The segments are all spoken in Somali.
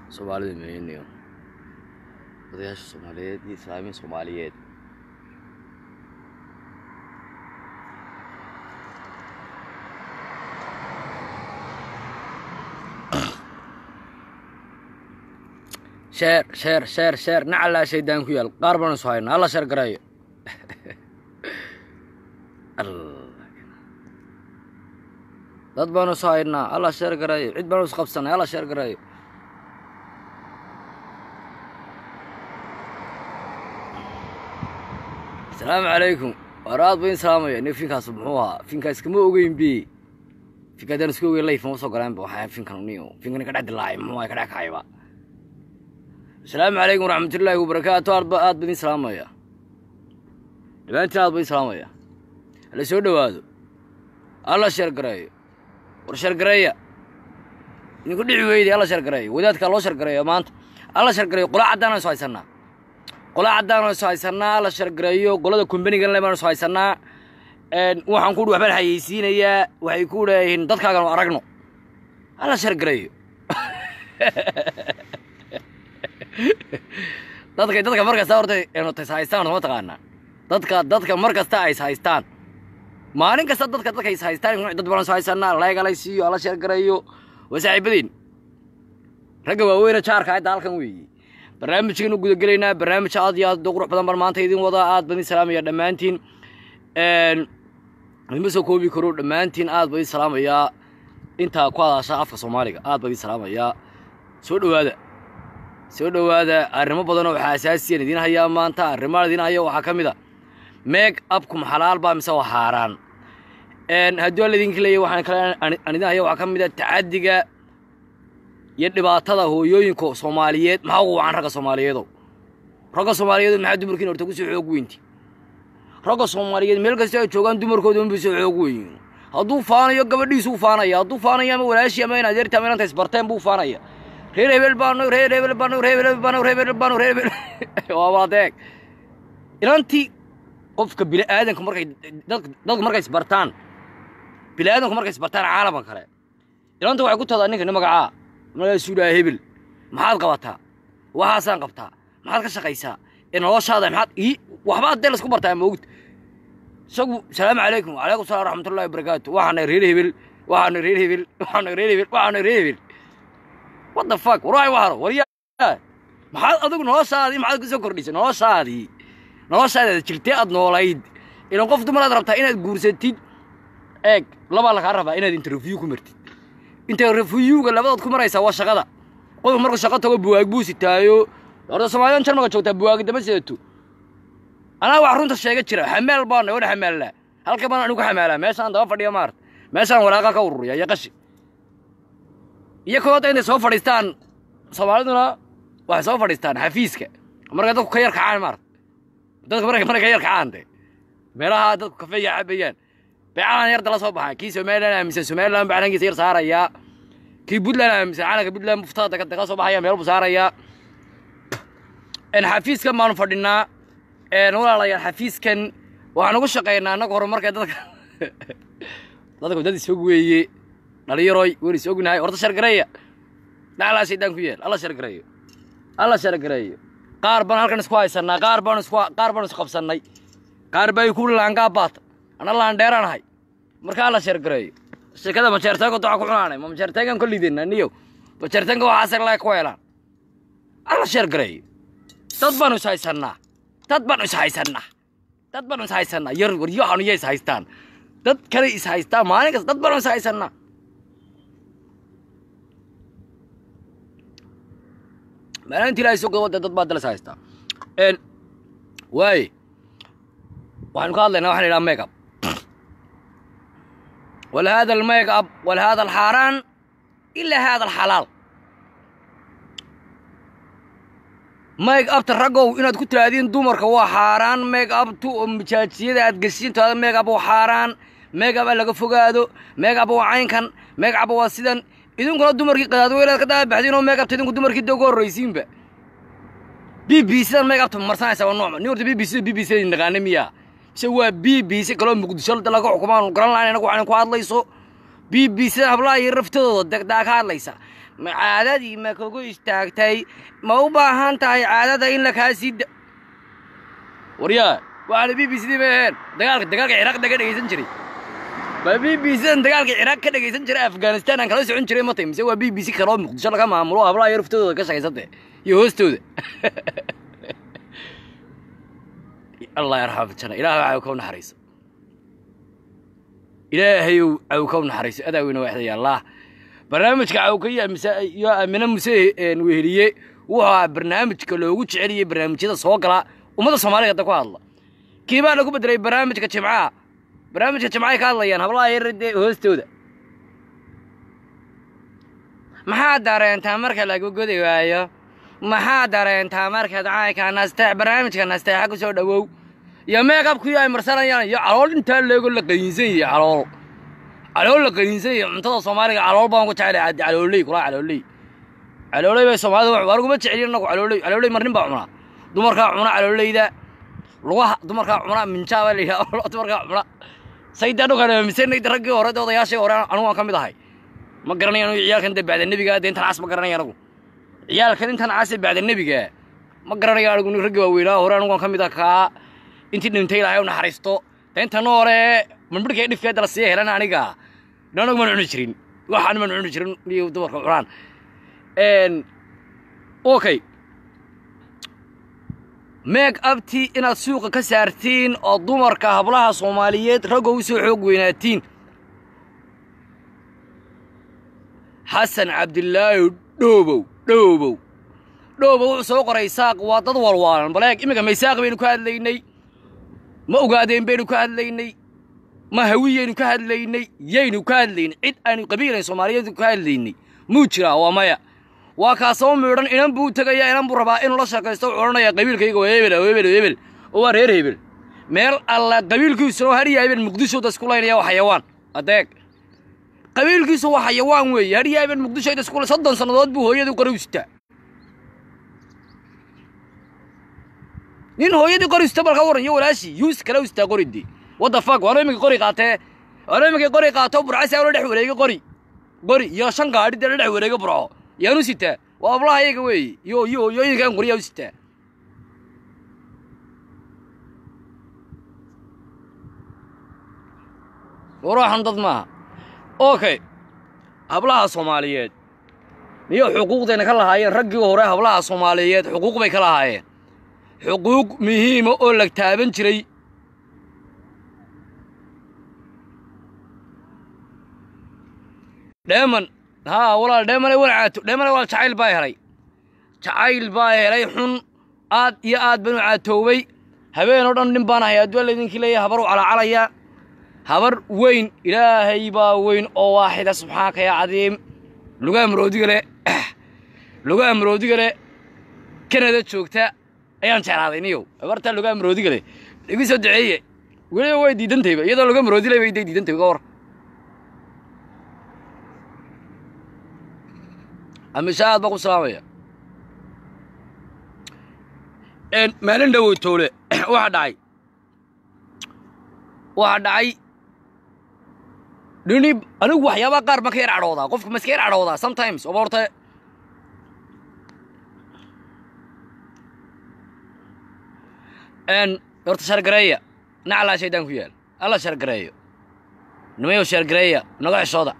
soomaalida meynayo odayaasha soomaaliyeed iyo islaamiin soomaaliyeed sheer sheer sheer sheer nacalaa shaydaan ku yaal qaar baan isu haynaa alla sheer garayo dad baanu isu haynaa alla sheer garayo cid baanu is qabsanay alla sheer garayo asalaamu calaykum waar aad bayn salaamaya nig finkaas muxuu ahaa finkaas kama ogeyn bi finka haddaan isku ogeyn layf ma soo galaanba waxaa finkan niyo finkan ka dhex dilaacay muxuu ahay ka dhex kacayba asalaamu calaykum waraxmatullaahi wabarakaatu aadba aad baydin salaamaya dhammaantiin aad baydin salaamaya hala soo dhowaado alla sheergareeyo war sheergareeya idinku dhici weyday alla sheergareeyo wadaadkaa loo sheergareeyo maanta alla sheergareeyo qola caddaan isu haysannaa qola caddaan isu haysannaa alla sheergareeyo qolada kumbanigan le baan isu haysannaa waxaan ku waxbaan hayeysiinayaa waxay ku leeyihiin dadkaagan aragno alla sheergareeyo dadka dadka mar kasta horta enotays haystaan ma taqaanaa dadka dadka mar kasta ay is haystaan maalin kasta dadka dadka is haystaan dad badan is haysanaa leegalay siiyo ala sheergarayo waa saaxiibadiin ragga waaweyne jaarka hadda halkan weeye barnaamijkan u gudagelaynaa barnaamij aad iyo aad qurux badan baan maanta idin wadaa aad baan idin salaamaya dhammaantiin idinma soo koobi karo dhammaantiin aad baan idin salaamayaa intaa ku hadasha afka soomaaliga aad baan idin salaamayaa soo dhowaada soo dhowaada arrimo badan oo waxaa asaasiyan idiin hayaa maanta arrimaha idiin haya waxaa ka mid a meeg abkum xalaal baa mise waa xaaraan haddii alla idinka leeyahy waxaan kale aan idiin haya waxaa ka mid a tacaddiga iyo dhibaatada hooyooyinka soomaaliyeed maxaa ugu wacan ragga soomaaliyeedow ragga soomaaliyeedood maxaa dumarkiin horta ku soo xoog weynti ragga soomaaliyeed meel kasta ay joogaan dumarkooda unbay soo xoog weyn hadduu faanayo gabadhiisuu faanaya hadduu faanayo ama walaashii ama in adeerti ama inanta isbarteen buu faanaya reer hebel baano reer hebel baano reer hebel baano reer hebel baano reer hebel waaba adeeg inantii qofka bini aadanka markay dadka dadku markay isbartaan bini aadanku markay isbartaan caalamka kale inanta waxay ku tahdaa ninka ni magacaa magaasuu dhaha hebel maxaad qabataa waxaasaan qabtaa maxaad ka shaqaysaa ee noloshaada maxaad ii waxba haddee laisku bartaa moogta isagu salaamu calaykum calaykum salam raxmatullahi wabarakaatu waxaana reer hebel waxaana reer hebel waxaana reer hebel waxaana reer hebel what the fuck war waxay waharo waryaa maxaad adigu noloshaadii maxaad ku soo kordhisay noloshaadii noloshaadaad jirtee aad noolayd ilan qof dumaraad rabtaa inaad guursatid eeg labaa lagaa rabaa inaad interview ku martid interviewga labadood ku maraysaa waa shaqada qofku markuu shaqo tago buwaag buu sitaayo horta soomaaliyan jarmalka joogtaa buwaagi dama sidato anaa wax runta sheega jira xamaal baana wadha xamaallaa halka baan anigu xamaalaa meeshaan daba fadhiya maarta meeshaan walaaqa ka ururiya iyo qashi iyo kooda intay soo fadhiistaan soomaaliduna waxay soo fadhiistaan xafiiska markay dadku ka yar kacaan maarta dadku markay markay ka yar kacaan de meelaha dadku kafeeya cabayaan beecalan yar dala soo baxaa kii somaliland aaminsan somaliland baa calankiisa yar saarayaa kii puntland aaminsan calanka puntland muftada kala soo baxaya meel buu saarayaa xafiiskan baanu fadhinaa walaalayaal xafiiskan waxaan ugu shaqaynaa annaga horumarka dadka dadka dad isog weeye dhalinyaroy wen is ognahay horta shargareeya dhaclaa shaydaan ku yeel alla shargareeyo alla shargareeyo qaar baan halkan isku haysannaa qaar baan isku qaar baan isku qabsannay qaar baa ku laangaa baata ana laandheeranahay marka alla shargareeyo shirkada majeerteenka waxaa ku cunaanay ma majeerteenkan ka lidina niyo majeerteenka waxaas laga ku helaan alla shargareeyo dad baanu is haysannaa dad baanu is haysannaa dad baanu is haysannaa yar waryahan iya is haystaan dad kale is haystaan maalin kasta dad baanu is haysannaa maalintii ilaahay soo gabada dad baa dalas haystaa waaye waxaynu ka hadlaynaa waxaan idhaha make up wala hada almake up wala hada alxaaraan ilaa hada alxalaal make upta raggow inaad ku tiraadiin dumarka waa xaaraan make uptu oo majaajiyada aad geshiintaada make up waa xaaraan make up laga fogaado make up waa caynkan make up waa sidan idinkuna dumarkii qadaadweynaad ka daabaxdiin oo make upta idinku dumarkii da ugu horraysiinba b b sidan make upta marsanaysa waa noocma nin horta b b c b b c naqaana miyaa mise waa b b c kaloo muqdisho laga xukumaan garan lahayn anagu waxaan ku hadlayso b b c hablaha iyo raftadooda degdaa ka hadlaysa ma caadadii ma kugu istaagtay ma u baahan tahay caadada in la kaa sii da waryaa waxaana b b c dii ma aheen dagaalka dagaalka ciraaq daga dhegaysan jiray ma b b c dan dagaalka ciraaq ka dhegaysan jiray afghanistan aan kala socon jiray matay mise waa b b c kaloo muqdisho laga maamulo hablaha yar uftadooda ka shaqaysante iyo hoostooda allah yarxama jana ilaahay caw ka naxariiso ilaahayow caw ka naxariiso adaa weyna waaxdaya allah barnaamijka cawka iyo mise iyo amine muse weheliye wuxuu ahaa barnaamijka loogu jeceliyey barnaamijyada soo gala ummadda soomaaliga hadda ku hadla kii baa lagu bedelay barnaamijka jimcaha barnaamijka jimcahay ka hadlayaan hablaha yar dee hoostooda maxaa dareentaa marka lagu godi waayo maxaa dareentaa markaad caayka nasteex barnaamijka nasteexa ku soo dhowow iyo meekabkii ay marsanayaan iyo calool intaa leego la qaniinsan yahay calool calool la qaniinsan yahay cuntada soomaaliga calool baan ku jeclay caddi calooley kulaa calooley calooley bay soomaalida wax waruguma jecelin annagu calooley calooley marnin baa cunaa dumarkaa cuna calooleyda lugaha dumarkaa cuna minjaa baa la yidhaha dumarkaa cuna sayda dhukan aaminsanay raggii hore dee odayaashii hore anigu waan ka mid ahay ma garanaya anigu ciyaalkan dee bacda nebiga dee intan cas ma garanaya anigu ciyaalkan intan cas ee bacda nebiga ma garanaya anigu raggii waaweynaa hore anigu waan ka mid ah kaa intii dhintay ilaahay u naxariisto dee intana hore midhmidhka dhifkeeda la sii helan aniga anagu maan cuni jirin waxaan maan cuni jirin iyo dumarka cunaan okay meeg abti inaad suuqa ka saartiin oo dumarka hablaha soomaaliyeed raggo u soo xoog weynaatiin xasan cabdilaahi dhoobow dhoobow dhoobow wuxuu soo qoray saaq waa dad walwaalan baleeg iminka maysaaq baynu ka hadlaynay ma ogaadeen baynu ka hadlaynay ma hawiyaynu ka hadlaynay yaynu ka hadlaynay cid aanu qabiilayn soomaaliyeed ka hadlaynay muu jiraa waa maya waa kaasoo miidhan inan buu tegayaa inan buu rabaa inuu la shaqaysto wuxuu odhanayaa qabiilkayga waa hebel hebel hebel oo waa reer hebel meel alla qabiilkiisuna oo hadhiya hebel muqdishooda isku laynaya waa xayawaan adeeg qabiilkiisu waa xayawaan weeye hadhiya hebel muqdishooda isku soddon sannadood buu hooyadii qori u sitaa nin hooyadii qori sita bal ka waran iyo walaashii yuus kale u sitaa qoridii wadda fak waana iminka qori qaatee waana iminka qori qaato burcasi la dhex wareegay qori qori iyo shan gaadhi dee la dhex wareegay burco yaanu sitaa waa ablaha iyaga weeye iyo iyo hooyooyinkan qoriyaa u sitaa warwaxan dad maaha okay hablaha soomaaliyeed iyo xuquuqdayna ka lahaayeen raggii hore hablaha soomaaliyeed xuquuq bay ka lahaayeen xuquuq muhiima oo la taaban jiray dheeman haa walaal dheemane walcaato dheemane walaal jacayl baa helay jacayl baa helay xun aad iyo aad baan u caatoobay habeen oo dhan nin baan ahay adduun laydinkii leeyahay habar u calacalaya habar weyn ilaahay baa weyn oo waaxida subxaanaka yaa cadiim lugaha maroodiga leh lugaha maroodiga leh kanada joogta ayaan jeclaaday niyow habartaa lugaha maroodiga leh igu soo duceeye weliba way diidantayba iyadoo luga maroodilay bay day diidantay ka war amisha aad baan ku salaamaya maalin dhawow toole waxaa dhacay waxaa dhacay dhini anigu waxyaabaha qaar baan ka yar cadhoodaa qofka ma iska yar cadhoodaa sometimes oba horta horta shargareeya naclaa shaydaan ku yaal alla shargareeyo nimayow shargareeya naga xishooda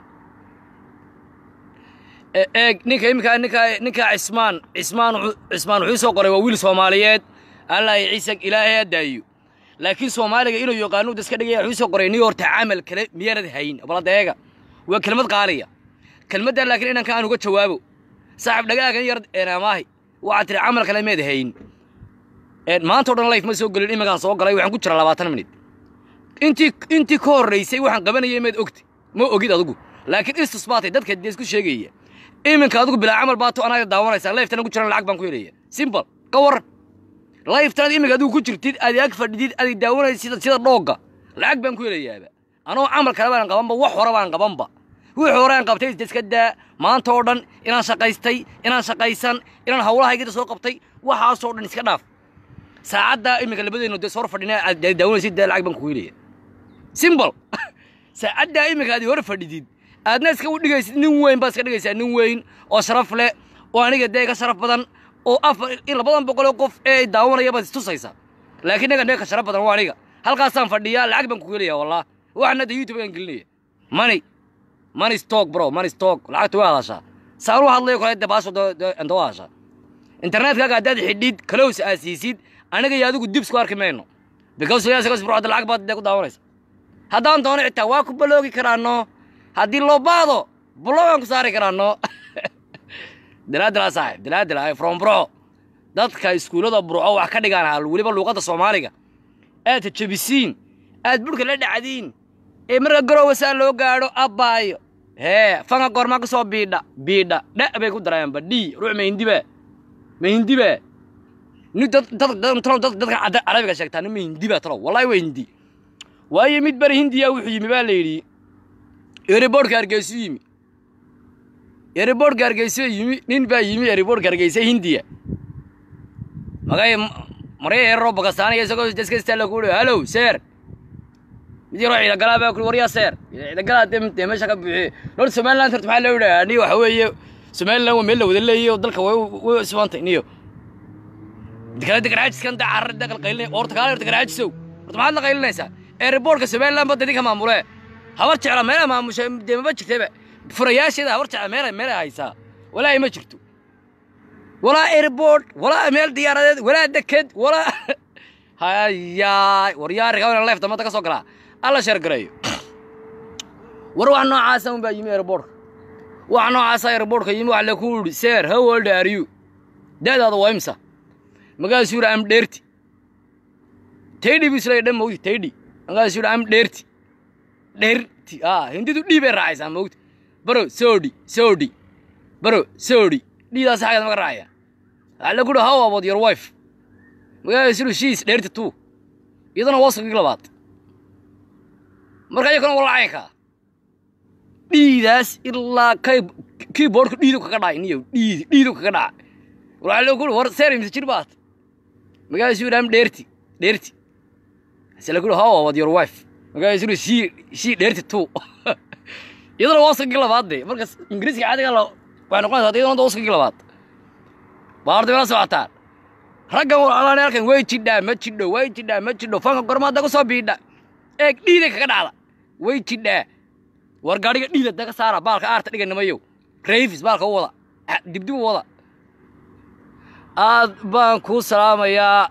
eeg ninka iminka ninka ninka cismaan cismaan cismaan wuxuu soo qoray waa wiil soomaaliyeed allah iyo ciise ilaahay adaayo laakiin soomaaliga inuu yaqaano daska dhigaya wuxuu soo qoray nin horta camal kale miyaanad hayn baladeega waa kelmad qaaliya kelmaddan laakiin inanka aan uga jawaabo saaxib dhagaagan yar amaahi waxaad tiri camal kale meed hayn maanta o dhan life ma soo gelin iminkaan soo galay waxaan ku jiraa labaatan minit intii intii ka horraysay waxaan qabanayay meed ogti ma ogid adigu laakiin istus baatay dadka dee isku sheegaya iminka adigu bilaa camal baato anaga daawanaysaa lifetana ku jiran lacag baan ku helaya simple ka waran lifetanaad iminka adigu ku jirtid aad ag fadhidid aad daawanaysid sida dhoogga lacag baan ku helayaaba anoo camal kale baan qabanba wax hore baan qabanba wixii hore aan qabtay iska daa maanta oo dhan inaan shaqaystay inaan shaqaysan inaan hawlahaygida soo qabtay waxaasoo dhan iska dhaaf saacaddaa iminka labadeennu dee soo hor fadhina aad daawanaysid dee lacag baan ku helaya simple saacaddaa iminka aad hor fadhidid aadna iska dhigaysid nin weyn baad iska dhigaysaa nin weyn oo sharaf leh oo aniga dee ka sharaf badan oo afar in labadan boqoloo qof ee ay daawanaya baad istusaysaa laakiin naga naga ka sharaf badan waa aniga halkaasaan fadhiyaa lacag baan ku helaya wallah waxaan hadda youtube aan gelinaya money money stock bro money stock lacagta waa hadashaa saan u hadlayo kale dee baasho anta waa hadashaa internetkaaga haddaad xidhid close aad siisid aniga iyo adigu dib isku arki mayno because yaasgas bro hadda lacag baad dee ku daawanaysa haddaan doono xitaa waa ku baloogi karaano haddii loo baado bulogaan ku saari karaano dilaadilaa saaxib dilaadila from bro dadka iskuullada burco wax ka dhigaan hal weliba luuqadda soomaaliga aad jabisiin aad burhka la dhacdiin ee marka garowa saa loo gaadho abbaayo hee fanga goormaa ka soo biidha biidha dha bay ku dareenba dhii ruux mahindiba mahindiba ni dad dad dad talow dad dadka cadda carabiga sheegtaa nin mahindiba talow wallahi waa hindi waayo mid bari hindiya wuxuu yimi baa la yidhi eriboorhka hargeysu yimi eriboorhka hargeysa yimi nin baa yimi eriboorhka hargeysa hindiya magay marya eraro bakastaaniya isagoo deskastaa lagu uri hallow seer mid yaroo ciidagalaa baa kuri waryaa seer ciidagalaa dee dee meesha ka buuxiye lor somaliland horta maxaa loo yidhaha niyo waxa weeye somaliland waa meel la wada leeyayo dalka way way cusubantay niyo kale degarxaajiskan da carra da qalqaylinay orta kaale horta garxaajisow horta maxaad la qaylinaysaa eeriboorhka somaliland badda idinka maamulee habar jecla meelaha maamusha dee maba jirtaba furayaasheeda habar jecla meela meela haysaa walaahi ma jirto walaa airport walaa meel diyaaradeed walaa deked walaa hayaay war yaa rigaa leef damada ka soo galaa alla sheergareeyo war wax noocaasa un baa yimi airportka wax noocaasa airportka yimi wax laku yidhi seer how old are you da'daada waa imsa magaasuu yidhi am dheerti taydhi buu isleeyahy dhan mawti taydhi magaasuu yidhi am dheerti dheerti ah hindidu dhii bay raacaysaa mawti baro soodhi soodhi baro soodhi dhiidaas xaggeed maga raacaya waxaa lagu yidhi how about your wife magaasuu yidhi she's dheerti two iyadana waa sagii labaad marka iyakana waa lacaynkaa dhiidaas ilaa kay keyboardka dhiidu kaga dhacay niyo dhiidi dhiidu kaga dhacay waxaa lagu yidhi war seer imse jir baad magaasuu yidhi am dheerti dheerti hase lagu yidhi how about your wife magaasuu yidhi she she dheerti two iyadana waa sagii labaad dee marka ingiriiska caadiga la waxay noqonaysaa iyadana waa sagii labaad baarta mela socotaan raggan walaalaan halkan way jidhaa ma jidho way jidhaa ma jidho fanka gormaada ku soo biidha eeg dhiiday kaga dhacda way jidhaa war gaadhiga dhiida daga saara baalka aarta dhiga nimayow rayfis baalka u wada dibdib u wada aad baan kuu salaamayaa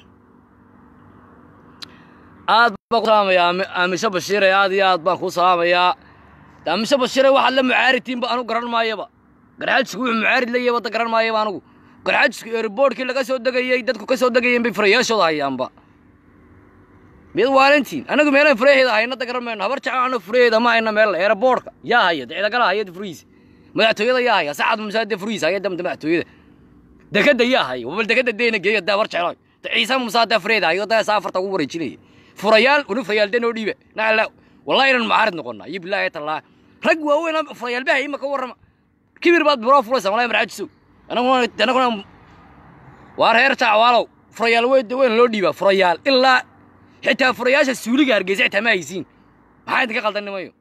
aad baan ku salaamayaa aamisho bashiire aad iyo aad baan kuu salaamayaa aamisho bashiire waxaad la mucaaritiin anu garan maayaba garxaajisku wuxuu mucaarid la yahay wadda garan maayaba anugu garxaajisku airboortkii laga soo degayey dadku ka soo degayeen bay furayaashooda hayaanba miyad waalantiin anagu meelaan furaheeda haynada garan mayno habar jecel anagu furaheeda ma hayna meel airboortka yaa haya ciidagala haya furihiisa madaxtooyada yaa haya sacad musaade furihiisa haya damta madaxtooyada dekada yaa haya wabal dekada deyna geeya daa war jecel ciisa musaade fureeda hayo daa saafarta ugu wareejinaya furayaal unu furayaal dee noo dhiiba nacala wallahi inaan mucaarid noqonnaa iyo bilaahi tallah rag waaweyn furayaal bahay ima ka warrama kibir baad buroo furaysa wallahi marcaajisow anaguna anaguna waa reer jacwaalow furayaal weyn weyn loo dhiibaa furayaal ilaa xitaa furayaasha suuliga hargeysa xitaa ma haysiin maxaa idinka qaldan nimayo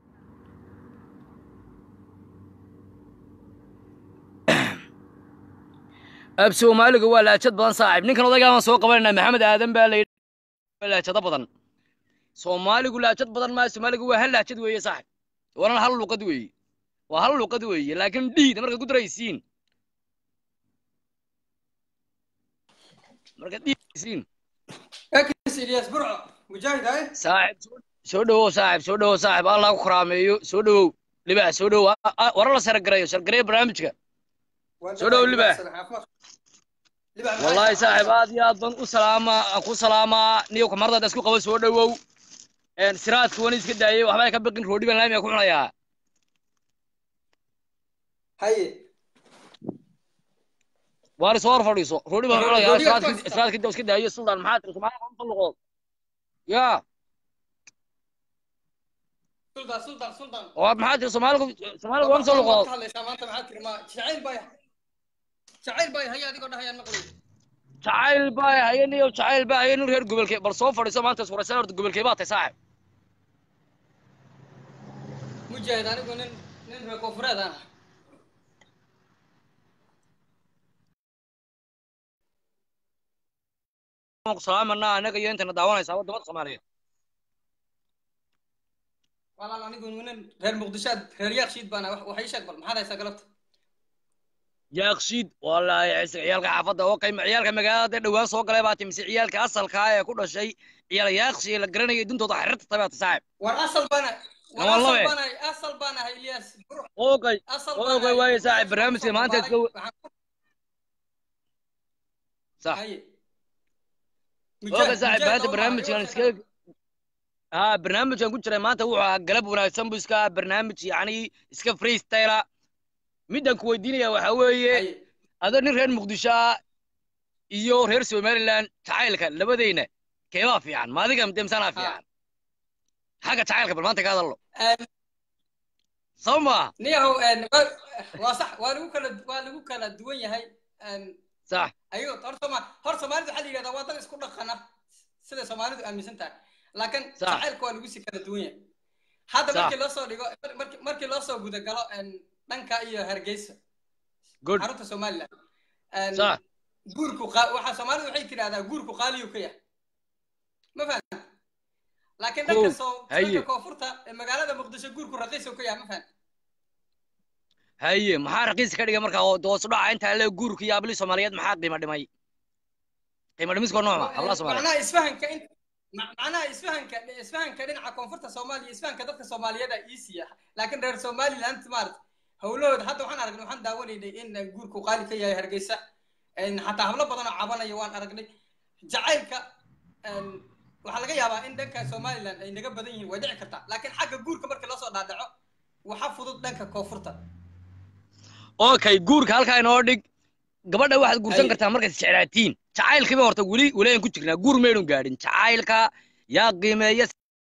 ab soomaaliga waa laajad badan saaxib ninkan odaygaan soo qabanayna maxamed aadan baa layidhi laajado badan soomaaligu laajad badan maa soomaaligu waa hal laajad weeye saaxib waana hal luqad weeye waa hal luqad weeye laakiin dhiida markaad ku daraysiin markaad dhiidaysiin saaxib soo dhowow saaxib soo dhowow saaxib allah ku karaameeyo soo dhowow libaax soo dhowow wara la sargareeyo sargareeyo barnaamijka soo dhowow libaax wallaahi saaxib aad iyo aad baan u salaamaa aan ku salaamaa niyo kamaradaada isku qaba soo dhowow siraadka wani iska daayay waxbaa ka biqin roodhi baan laamiga ku cunayaa haye waari soo hor fadhiiso roodhi baan cunayaa siraadka iska daayo suldaan maxaa tiri soomaaliya qomta luqood yaa sultan sultan sultan oo maxaa tiri soomaaliga soomaaliga qomta luqood hadlaysaa maanta maxaa tiri ma jacayl bay jacayl bay haya adigoo dhahayaan maqlay jacayl baa haye niyo jacayl baa haye nin reer gobolkee bal soo fadhiiso maanta suuraysan horta gobolkee baa tahay saaxib mujaahid anigu nin nin reer koonfureed aan ah salaamana anaga iyo intana daawanaysaa wadamada soomaaliyeed walaal anigu nin reer muqdishoad reer yaakshiid baan ah wax ii sheeg bal maxaad haysaa galabta yaaqshiid wallaahi ciise ciyaalka xaafadda oo qayma ciyaalka magaalada dhowaan soo galay baa timise ciyaalka asalka ah ee ku dhashay ciyaal yaaqshi ee la garanayay duntooda xirta tabaata saaxib war asal baan war Waa asal labe. baan ahay asal baan ahay ilyas Bur- oogay asal Oogay, baan ahay. waaye saaxiib, Waxaan barnaamijka kusoo maanta barbaaray- iska- waxaan- sax haye oogay saaxib Mujaahid maanta oo barnaamijkan maayo, iska ها barnaamijkan ku jiray maanta wuxuu ahaa galab wanaagsan buu iska ahaa barnaamij yacni iska freestyla midaan ku weydiinaya waxaa weeye haye adoo nin reer muqdisho ah iyo reer somaliland jacaylka labadayna keebaa fiican ma adiga demsanaa fiican xagga jacaylka bal maanta ka hadallo Een, soo maa niyahow een, wa- waa sax waa lagu kala waa lagu kala duwan yahay een, sax ayuu hor Sooma- hor soomaalida waxaa la yidhahdaa waa dad isku dhaqana sida soomaalidu aaminsan tahay laakiin Sax. jacaylka waa lagu sii kala duwan yahay hadda Sax. markii loo soo dhigo markii markii loo soo gudagalo een, dhanka iyo hargeysa good xarunta somaliland Een, sax guurku qa- waxaa soomaalidu waxay tidhahdaa guurku qaaliyu ka yahay ma fahan laakiin dhanka Kow, soo haye. dhanka koonfurta ee magaalada muqdisho guurku raqiisu ka yahay ma fahan haye maxaa raqiis ka dhigay markaa oo doos u dhaca intaa le guurka iyo abli soomaaliyeed maxaa qiimo dhimay qiimo dhimiskoo noocma hablaha soomaaliyeed macnaha isfahanka in ma- macnaha isfahanka isfahanka dhinaca koonfurta soomaaliya isfahanka dadka soomaaliyeed aa ii siiya laakiin reer somaliland maarata howlahooda hadda waxaan aragnay waxaan daawanaynay in guurku qaali ka yahay hargeysa Een, xataa hablo badan oo cabanaya waan aragnay jacaylka een, waxaa laga yaabaa in dhanka somaliland ay naga badan yihiin way dhici kartaa laakiin xagga guurka markii loo soo dhaadhaco waxa fudud dhanka koonfurta okay guurka halkaa inoo dhig gabadha waxaad guursan Haye. kartaa markaad isjeclaatiin jacaylkiiba horta weli weli aan ku jirnaa guur maydun gaadhin jacaylka yaa qiimeeya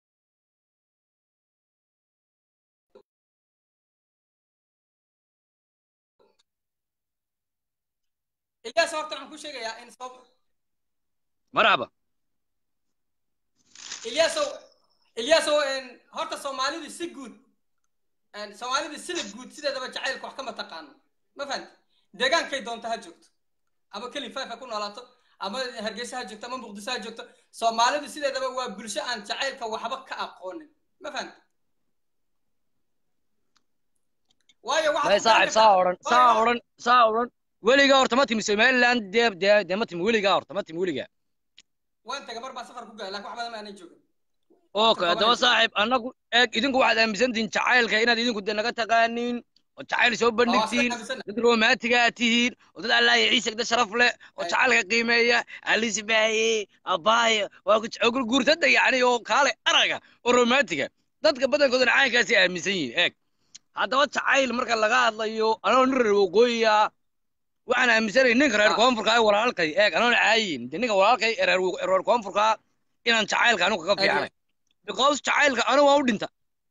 ilyaas horta waxaan ku sheegayaa in sabab marhaba Ilyasow Ilyasow een horta Soomaalidu si guud een Soomaalidu sida guud sideedaba jacaylku wax kama taqaano ma fahanti deegaankay doonta ha joogto ama keli faafa ku noolaato ama hargeysa ha joogto ama muqdisho ha joogto Soomaalidu sideedaba waa bulsho aan jacaylka waxba ka aqoonin ma fahanti waayo waxa may saaxib saa odhan saa odhan saa odhan weligaa horta ma timi somaliland dee dee dee ma timi weligaa horta ma timi weligaa waan taga mar baa safar ku galay laakiin wax badan ma aanay joogin okay haddaba saaxib annagu eeg idinku waxaad aaminsantihiin jacaylka inaad idinku de naga taqaaniin oo jacayl soo bandhigtiin dad romantiga aad tihiin oo dad allah iyo ciise dad sharaf leh oo Ay. jacaylka qiimeeya alisbaaye abaaye waa ku guurtada yacni oo kaale araga oo romantiga dadka badankoodana caynkaasi aaminsan yihiin eeg haddaba jacayl marka laga hadlayo anoo nin reer waqooyiya waxaan aaminsanay ninka reer Ah. koonfurka ee walaalkay eeg anoona caayin de ninka walaalkay ee reer wa- reer koonfurka inaan jacaylka anigu kaga Ay. fiicanay because jacaylka anigu waa u dhinta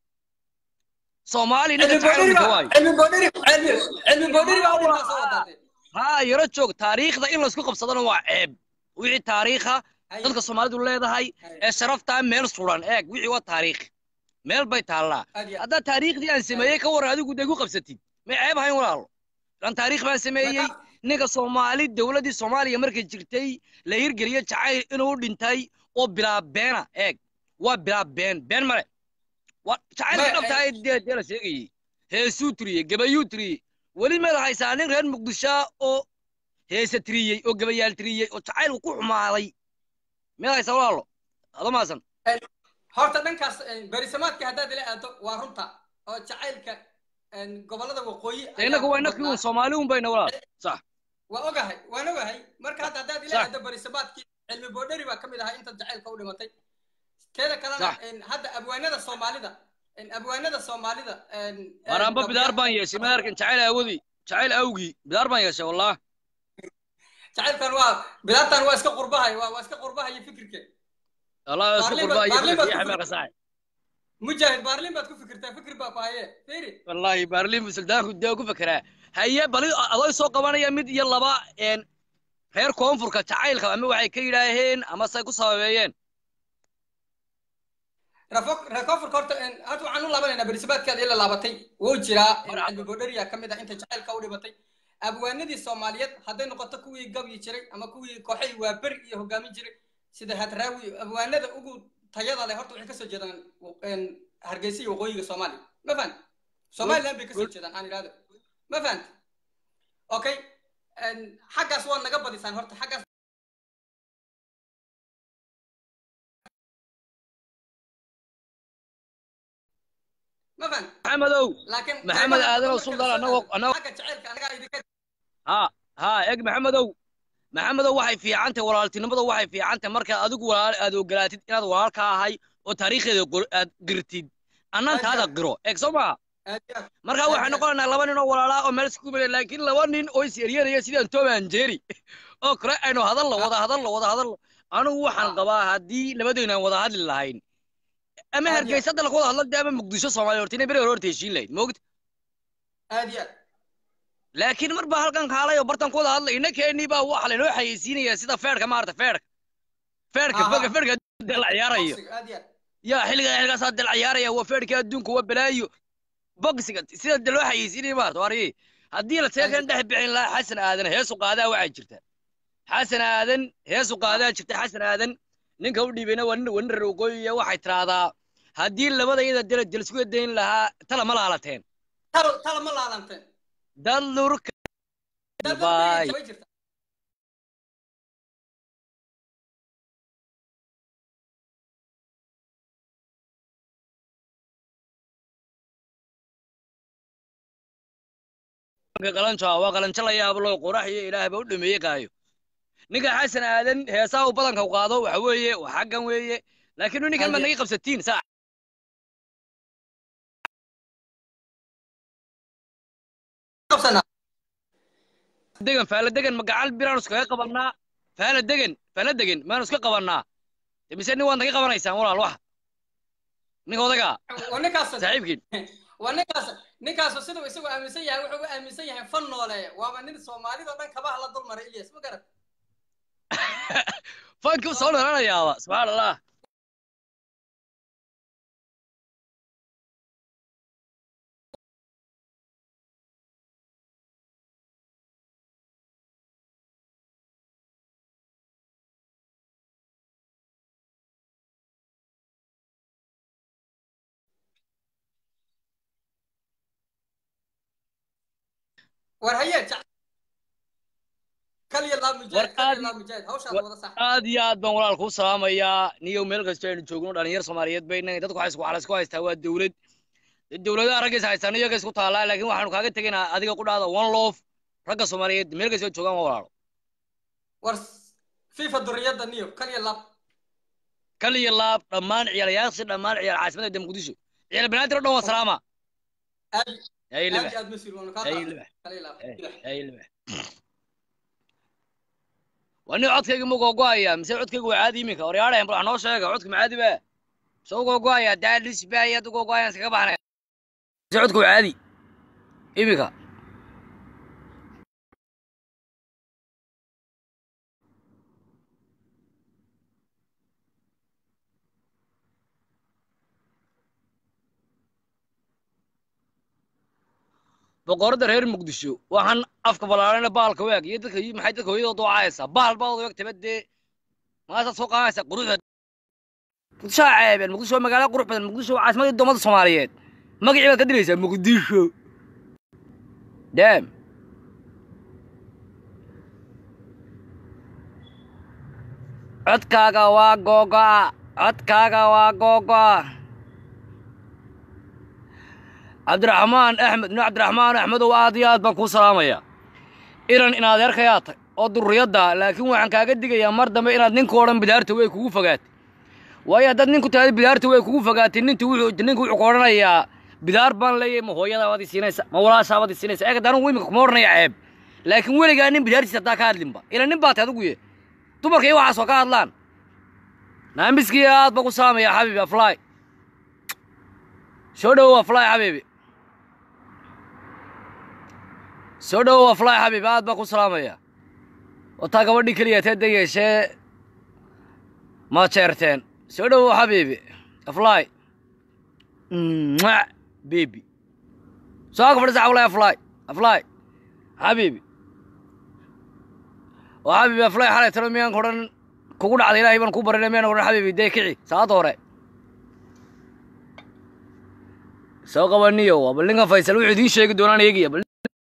soomaali ninka jacayl u dhinta waayo cilmi boodhiri cilmi cilmi boodhiri baa u dhintaa soo wadaatay haa yaro joog taariikhda in laysku qabsadana waa ceeb wixii taariikha Haye. dadka soomaalidu leedahay Haye. ee sharaftaa meel suran eeg wixii waa taariikh meel bay taallaa Aad iyo aad. haddaad taariikhdii aan sameeyey ka warran adigu dee ku qabsatid may ceeb ahayn walaalo ilan taariikh baan sameeyey Marka- ninka soomaali dowladdii soomaaliya markay jirtay la hirgeliyo jacayl inuu u dhintay oo bilaa beena eeg waa bilaa been been male waa jacaylka Ma- dhabtaa ee dee dee la sheegayey heesuu tiriyey gabayuu tiriyey weli meed haysaa nin reer muqdisho oo heese tiriyey oo gabayaal tiriyey oo jacaylku ku xumaaday meed haysaa walaalo ado maasan horta dhankaas een, berisamaadka haddaad ila aado waa runta oo jacaylka een, gobollada waqooyi de innaga waa ku innakii badnaa. un soomaali un bayna walaal sax waa ogahay waan ogahay marka hadda haddaad ila Sax. aado berisamaadkii cilmi boodheri baa ka mid ahaa inta jacaylka u dhimatay teeda kalena Sax. een, hadda abwaanada soomaalida een, abwaanada soomaalida een, een, waaraanba gabdhaha- bidaar baan yeeshay ma arkin jacayl aawodii jacayl awgii bidaar baan yeeshay wallah jacaylkan waa bidaartan waa iska qurbahay waa waa iska qurbahay fikirke allah isku Baarlin qurba baad- iyo baarlin baad fikir ku xameeqa saaxib mujaahid baarlin baad ku fikirtaa fikir baa ku haye fiiri wallahi baarlin buu suldaanku dee ku fekeraa haye bali adoo soo qabanaya mid iyo laba een reer koonfurka jacaylka ama waxay ka yidhaaheen ama say ku sababeeyeen rekoforka horta horta waxaan u laabanaynaa berisbaadkeeda ila laabatay wuu jiraa cilmi bodheriya ka mid ah inta jacaylka u dhibatay abwaanadii soomaaliyeed hadday noqoto kuwii gabyi jiray ama kuwii kooxay waa beri iyo hogaamin jiray sida hadraawi abwaanada ugu tayada leh horta waxay kasoo jeedaan hargeysa iyo waqooyiga soomaaliya ma fahan somaliland bay kasoo jeedaan aan idhahdo ma fahant okay xaggaas waa naga badisaan horta xaggaas ma fahan maxamedow laakiin maxamed aadan oo suldaan anagoo anagoo xagga jacaylka anagaa idinka ha ha eg maxamedow maxamedow waxay fiicantahay walaaltinimada waxay fiicantahay markaad adigu walaal aad ogolaatid inaad walaalka ahay oo taariikhdeeda qor- aad qirtid annantaada qiro eeg soo maha aad iyo aad markaa waxay noqonaynaa laba nin oo walaalaa oo meel isku mele laakiin laba nin oo is eryanaya sidaan tom and jerry oo kale aynu hadallo wada hadallo wada hadallo anigu waxaan qabaa haddii labadaynu aan wada hadli lahayn ama Aad iyo hargeysa hadda laga wada hadlo dee ama muqdisho soomaaliya horta inay beri hore horta heshiin lahayd moogta aad iyo aad laakiin mar baa halkan kaalay oo bartan ku wada hadlay innakeenii baa waxa laynoo xayeysiinaya sida feerka maarata feerka feerka Aha. feerka feerka dee la ciyaarayo Boxing, aad iyo aad yaa xilliga xilligaasaa dee la ciyaaraya waa feerka adduunka waa balaayo bogsiga sida dee loo xayeysiinaya maarata waari haddii la seekan dhex bixin lahaa xasan aadan heesu qaadaa waxaa jirta xasan aadan heesu qaadaa jirta xasan aadan ninka u dhiibayna waa nin waa nin reer waqooyiya waxay tiraahdaa haddii labada iyada dela jelisku dayn lahaa tala ma laalateen talo talo ma laalanteen dalurka Dad Bye. bay jirta qalanjo waa qalanjo la yaabo loo qorax iyo ilaah baa u dhameeyey qaayo ninka xasan aadan heesaa uu badanka u qaado waxa weeye waa xaggan weeye laakiin ninkan ma Haye. naga qabsatiin saa qabsanaa degan faala degan ma gacal biraanu iskaga qabannaa faala degan faala degan maanu iska qabannaa De mise nin waad naga qabanaysaan walaal wax ninka odagaa waa ninkaas saaxiibkiin waa ninkaas ninkaas siduu isagu aaminsan yahay wuxuu u aaminsan yahay fan noole waaba nin soomaalida dhan kabaha la dulmaray ilyas ma garat fankii u soo dhalanayaaba subxaan allah war haye jac kaliya laa mujaahid War kaliya aad- laa mujaahid hawshaad war- wada sax aad iyo aad baan walaal kuu salaamayaa niyow meel kasta aynu joogno dhalinyar soomaaliyeed bayna dadku waxay isku waxaa isku haystaa waa dowlad dee dowladaha ragga is haystaan iyaga isku taallaa laakiin waxaanu kaaga tegaynaa adiga ku dhahda one love ragga soomaaliyeed meel kasta joogaan waa walaalo war fifa duriyadda niyo kaliya laab kaliya laab dhammaan ciyaalayaasha dhammaan ciyaal caasimadda de muqdisho ciyaal banaadir oo dhan waa salaama aad hay aad libax iyo aad mas-uul waanu kaa hay qaaday libax kaliya laab hay libax waa nin codkayga ma gogo'aya mise codkayga waa caadi iminka waryaadhayan bal wax noo sheega codka ma caadi ba mise u gogo'aya daadis baayad u gogo'ayan iskaga baxnay mise codka waa caadi iminka boqorada reer muqdisho waxaan afka ballaaranna bahalka weeg iyo dadka maxay dadka hooyadooda wacaysaa bahal baad weeg taba dee maasaad soo qaadanaysaa quruxda muqdisho aa ceebeen muqdisho waa magaalo qurux badan muqdisho waa caasimadii ummada soomaaliyeed magacii baad ka diraysaa muqdisho dam codkaaga waa googo'a codkaaga waa googo'a cabdiraxmaan axmed nin cabdiraxmaan axmedow aad iyo aad baan kuu salaamayaa inan in adeerkayaa tag oo durriyadda laakiin waxaan kaaga digayaa mar dambe inaad ninka odhan bidaarta way kugu fogaatay waayo haddaad ninku tahda bidaarta way kugu fogaatay ninta wuxuu ninka wuxuu ku odhanayaa bidaar baan leeyahay ma hooyadaa waad isiinaysa ma walaashaa waad isiinaysa eega daanu imika kuma odhanaya ceeb laakiin weligaa nin bidaartiisa haddaa ka hadlinba ila nin baa tahay adigu ye dumarka iyo waxaas oo ka hadlaan naamiskii aad baan ku salaamayaa xabiibi aflaay soo dhowow aflaay xabiibi soo dhowow aflaay xabiibi aad baan ku salaamayaa wataa gabadhii keliya tee degeeshee ma jeerteen soo dhowow xabiibi aflaay mwah, baby soo ka fadhisa xawlay aflaay aflaay xabiibi oo xabiibi aflaay xalay talo miyaan ku odhan kugu dhacday ilaahay baan kuu barinay miyaan odhan xabiibi dee kici saacadda hore soo qabaniyo waa bal ninkan faysal wuxuu idiin sheegi doonaan eegaya bal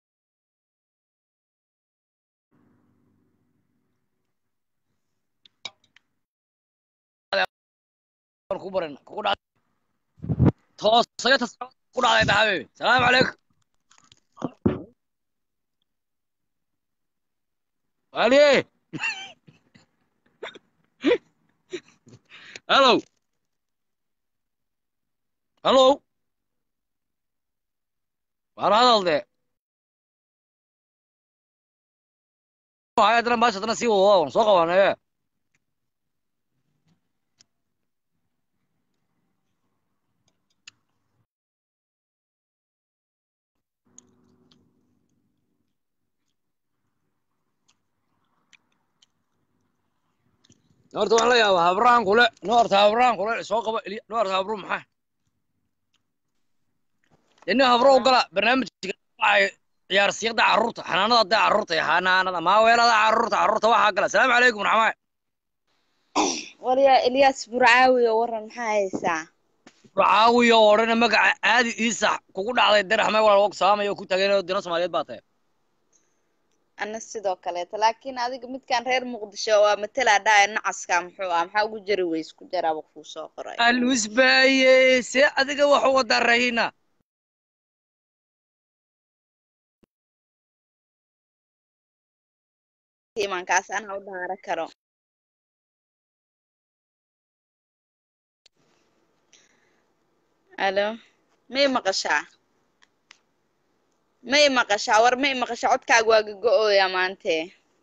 ku barin kugu dhacday toosayo tas ku dhacday ta xabiibi salaamu calaykum aliye hello hello waan hadal de haddana maasha haddana sii wado waan soo qabanee horta waan la yaabaa habraan kule no horta habraan kule soo qaba no horta habru maxaa dee nin habro u gala barnaamijka waxay ciyaarsiyada carruurta xanaanada dee carruurta iyo xanaanada maaweelada carruurta carruurta waxaa gala asalaamu calaykum raxmaan waryaa ilyaas burcaawi oo waran maxaa haysaa caawiyo oo odhana magaca aadi iisax kugu dhacday dee raxmay walaal wog salaamaya oo ku tageen oo dina soomaaliyeed baa tahay ana sidoo kaleeta laakiin adiga midkaan reer muqdisho waa matala dhaaya nacaska muxuu ah maxaa ugu jari weys ku jaraaba kuu soo qoray alusbaaye see adiga wax u wadaa rahina imankaas anaa u dhaara karo alo may maqashaa may maqashaa war may maqashaa codkaaga waa gago-ooya maante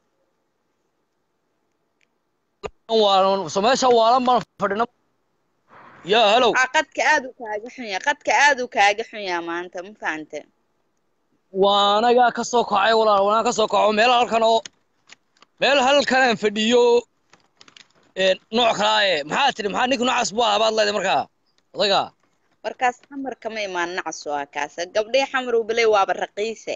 waalan so meesha waalan baan fadhina ya hellow aa qadka aad u kaaga xunya qadka aad u kaaga xunyaa maanta ma fahante waanagaa ka soo kacay walaal waanaga ka soo kaco meel halkan oo meel halkan aan fadhiyo nooc kalaaye maxaa tiri maxaa ninka noocaas bu ahaa baad leedahay markaa odayga warkaas xamar kama imaan nacas waa kaasa gabdhii xamar uu baley waaba raqiise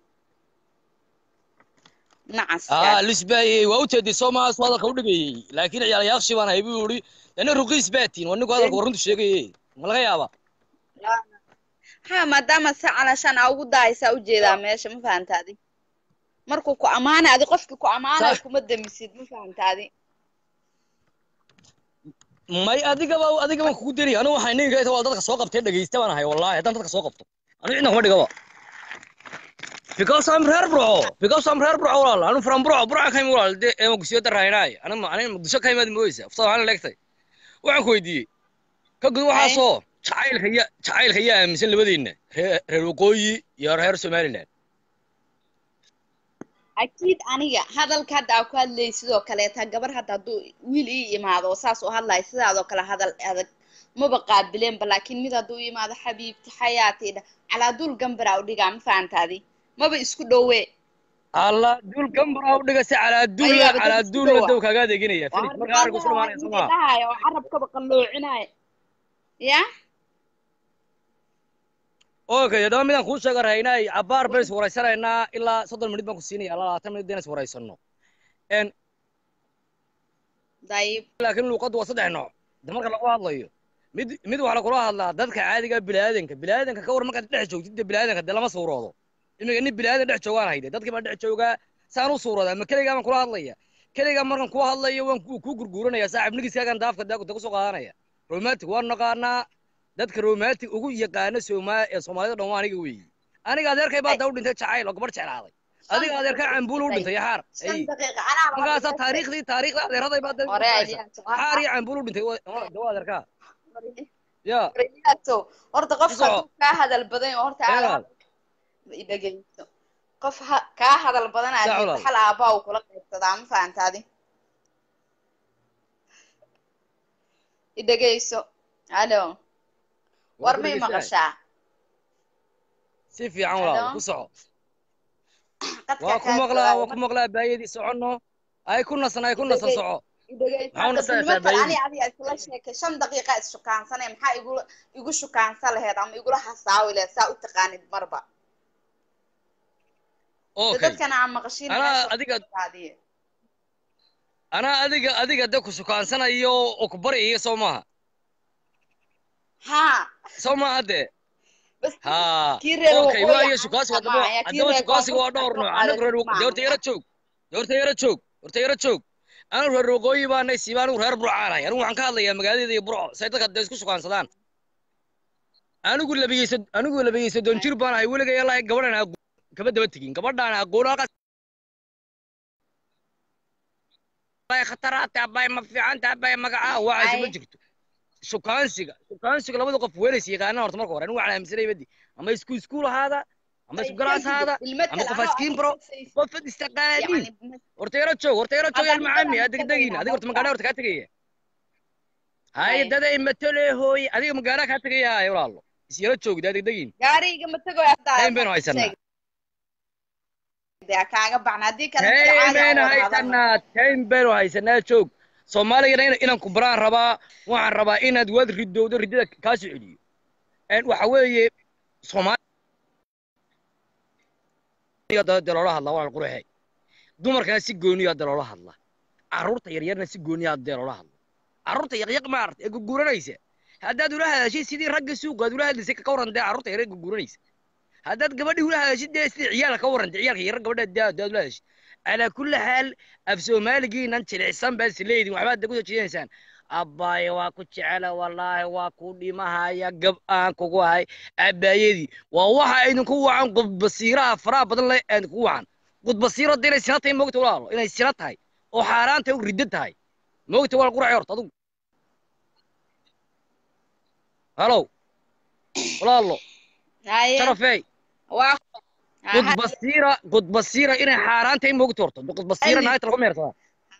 nacaska aa lisbaaye waa u teeday soomaas waa hadalka u dhigayey laakiin ciyaal yaaqshi baan ahay buu yidhi dana ruqiis baatiin waa ninku hadalka warruntu sheegaye ma laga yaaba ha maadaama se calashaan aa ugu daaysaa ujeedaa meesha ma fahantaadi markuu ku ammaanay adi qofkii ku ammaanay kuma damisid ma fahantaadi may adigaba adigaba kugu deri anigu waxay ninka waa dadka soo qabtay dhegeysta baan ahay wallahi haddaan dadka soo qabto anigu cidna kuma dhigaba because I'm reer burco because I'm reer burco walaal anu from burco burco ka imid walaal dee eema gusiyo daraynaay aniga aniga muqdisho ka imaad mooysa afta waxaan leegtay waxaan ku weydiiyey ka gud waxaasoo jacaylka ya jacaylka yaa aaminsan labadiinna reer reer waqooyi iyo reer somaliland akiid aniga hadalka hadda aa ku hadlayay sidoo kaleeta gabar hadda hadduu wiil ii imaado oo saas u hadlayo sidaadoo kale hadal adag maba qaabileenba laakiin mid hadduu ii imaado xabiibti xayaati dha calaa duul gambaraa u dhigaa ma fahantaadi maba isku dhowe alla duul gambara u dhiga si calaa duul Ayaaba dad calaa isku duul dhowa. dow kaaga adeeginaya filis markaa arinku isku dhamaanaya soo maa dhahayo oo carabkaba qalloocinaayo ya okay haddaba midaan kuu sheega rahaynay cabaar baynu is waraysanaynaa ilaa soddon minut baan ku siinaya ilaa labaatan minut deen is waraysano n dayib laakiin luuqaddu waa saddex nooc de marka lagu hadlayo mid mid waxaa lagula hadlaa dadka caadiga bilaadanka bilaadanka ka war markaad dhex joogtid de bilaadanka de lama suuroodo imika nin bilaadan dhex joogaan hayde dadkii baan dhex joogaa saan u suuroodaa ma keligaa baan kula hadlaya keligaa markan kula hadlayo waan ku kuu gurguuranaya saaxib nigiskaagan daafka de kusoo qaadanaya romantic waan naqaanaa dadka romantic ugu yaqaana sooma ee soomaalida dhan waa aniga weeyi aniga adeerkay baa da u dhintay jacayl oo gabar jeclaaday adiga adeerkaa cambuul u dhintay yaxaar shan ay daqiiqa anaa markaasaa taariikhdii taariikhda adeeraday baa da hore xaar iyo cambuul u dhintay waa- de waa adeerkaa ya Riyaato, horta qof Ku soco. hadduu kaa hadal badan yahay, horta Eedaal. aad i dhegeyso qof ha- kaa hadal badan aad Sax walaal. hal aabaa uu kula qaybsadaa ma fahantaadi i dhegeyso alo war may maqashaa si fiican walaal Hello? ku soco qadka waa ku kaa maqlaa waa joogaa, ku maqlaa baayadii soconno ay ku nasan ay ku nasan Dhegey. soco i Maxaa una saa niman kale saameeyey? ani adiga isla sheekay shan daqiiqa isshukaansanay maxaa igula igu shukaansan laheyd ama igula hasaawi laheyd saa u taqaanid marba De okay dadkana aan maqashiin Anaa meesha adiga- qaadiye. anaa adiga adiga de ku sukaansanayo oo ku baryayo soo maaha haa soo maaha dee bas ha kii reer okay waqooyi waayo aan shukaasi qabaa, haddaba ayaa kii haddaba reer shukaasiga waa koonfurta dhowr soo nooc anagu reer qaaday waqooyi horta yara maaha. joog horta yara joog horta yara joog anigu reer waqooyi baanay siiba anigu reer burcaanahay anigu waxaan ka hadlayaa magaaladeeda iyo burco say dadka dee isku shukaansadaan anigu labiyeysa anigu labiyeysa doon jir baan ahay weligay ilaa gabadhan aqoon kama daba tegin gabadhaan aqoon halkaas bay khataraata bay ma fiicanta bay magacaa waxaasi ma Ay. jirto shukaansiga shukaansiga labada qof weelaysa yaqaanaan horta marka hore anigu waxaan aaminsanay badi ama isku iskuul ahaada ama isku galaas ahaada المثل ama qof أنا askiin baro أعرف qofad istaqaaniin يعني horta yara joog horta yara joog Hadda yar macaami aniga aa degdegin matagayna, adiga horta dadka. magaala horta kaa tegaya hay Hay. daday matole hooy adiga magaala kaa tegaya hay walaalo is yara joogda aa degdegin gaariga ma tago hadda Tayn baynu haysanaa. dee kaaga baxna haddii kale tayn baynu haysanaa tayn baynu haysanaa joog soomaaligana ina- inaan ku baraan rabaa waxaan rabaa inaad waad ridowdo ridada kaa soo celiyo En waxa weeye soomaaliya dee loola hadlaa walaal quruxe dumarkana si gooniyaa dee loola hadlaa carruurta yaryarna si gooniyaa dee loola hadla carruurta yaqyaq maarta ee guguranaysa haddaad ula hadashid sidii ragga suuqa aad ula hadlaysay ka waran dee carruurta yaryar guguranaysa haddaad gabadhii ula hadashid dee sidii ciyaalka ka waran dee ciyaalka yaryar gabadha dee haddaad ula hadashid calaa kulli xaal af soomaaligiinan jilicsan baad isleedin waxbaad dee kusoo jeedinaysaan abbaaye waa ku jecela wallaahi waa ku dhimahaya gab aan kugu hay abbaayadii waa waxa idinku wacan qudbasiiraha faraha badan le idinku wacan qudbasiiro dee inay sina tahay moogta walaalo inay sina tahay oo xaaraan tahay oo riddo tahay moogta walaal quraxay horta adugu halow walaalo sharafey waa qudbasiira qudbasiira inay xaaraan tahay moogta horta qudbasiira Ay. naagta lagu meersadaa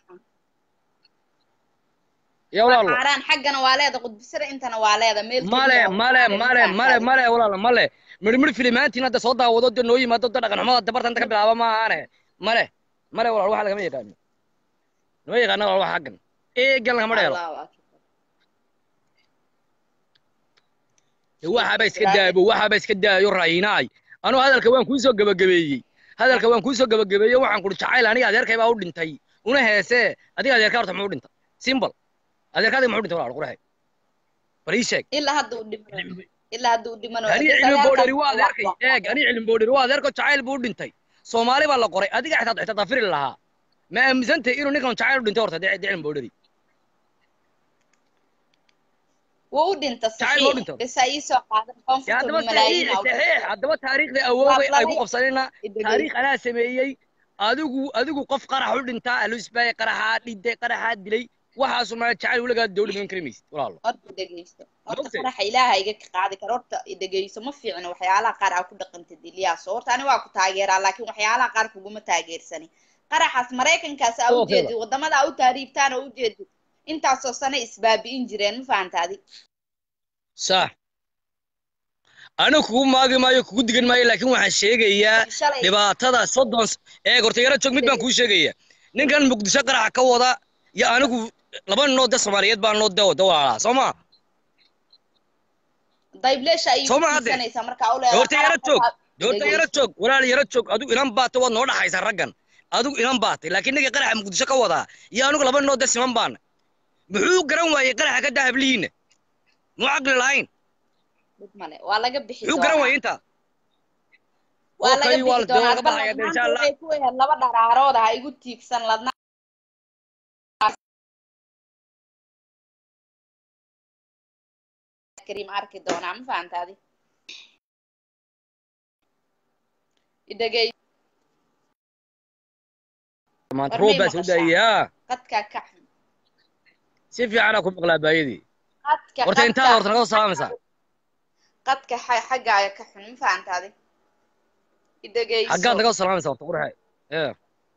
ya walaalo xaaraan xaggana waa leeda qudbisada intana waa leeda meel male keliya oo male saaran, male ma male fahantaadi. male walaala male midhmidh filimaantiin hadda soo daawado de noo yimaado de dhaqanxumada dabarta inta ka bilaaba ma ahaane male male walaal waxa lagama yaqaano lama yaqaano walaal wax xaggan eegan lagama dheelo Allahu akbar. waxaba iska daabo waxaba iska daayo raynaay anuu hadalka waan kuu soo gabagabeeyey hadalka waan kuu soo gabagabeeyey waxaan kuri jacayl aniga adeerkay baa u dhintay una heesee adiga adeerkaa horta muxuu dhintay simbal adeerkaadiga muxuu dhintay walaal quraxe bal ii sheeg ilaa hadda uu dhimano ilaa hadda uu dhimano ani cilmi boodheri waa adeerkay eeg ani cilmi boodheri waa adeerko jacayl buu u dhintay soomaali baa la qoray adiga xitaa xitaa dafiri lahaa ma aaminsantahay inuu ninkan jacayl u dhintay horta dee dee cilmi boodheri wuu u dhinta Jacayl ma u dhinto? saxiix bes ha iisoo qaadan dee koonfurta haddaba malaayiin saxiix aa u saxiix haddaba taariikhda awoogay ay ku Waa qabsanayna dhintay. taariikh anaa sameeyey adigu adigu qof qarax u dhintaa alusbaay qaraxaa dhintay qaraxaa dilay waxaasu maa jacayl weligaa dowla dhiman kari maysid walaalo horta dhegeysto horta Maogtay? faraxa ilaaha iga ka qaadi karo horta dhegeyso ma fiicno waxyaalaha qaar aa ku dhaqantid ilyaaso horta ani waa ku taageeraa laakiin waxyaalaha qaar kuguma taageersani qaraxaas maraykankaas aa Sidoo kale. ujeedid wadamada aa u taariibtaan oo ujeedid intaasoo sano isbaabi'in jireen ma fahantaadi sax anigu kugu maagi maayo kugu digan maayo laakiin waxaan sheegayaa shalay dhibaatada soddon s- eeg horta yaro joog mid baan kuu sheegaya ninkan muqdisho qaraxa ka wada iyo anigu laba ninoo de soomaaliyeed baan noo de de walaalaa soo ma dayblesha ayay Soo ma hadde? kukiisanaysaa marka u leedahay horta yaro qaraxa joog waa- horta yaro joog walaal yaro joog adigu inan baata waad noo dhaxaysaa raggan adigu inan baatay laakiin ninka qaraxa muqdisho ka wadaa iyo anigu laba ninoo de siman baana muxuu garan waayey qaraxa ka dahablihiinna muu caqli lahayn dhib male waa laga bixi muxuu garan waayey intaa waa laga Okay, waa bixi la- waa laga doonaa bal baxaya de, maanta insha Allah. waxay ku weheen laba dharaarood ha igu tiigsan ladna kariim arki doonaa ma fahantaadi idhagey maanta War roob may baa soo maqashaa? daayaa qadka ka xun si fiicanaa ku maqlaa baayadii qadka horta intaad qadka horta naga soo salaamaysaa qadka xa- xaggaaga ka xun ma fahantaadi idhageyso xaggaad naga soo salaamaysaa horta qurxe ee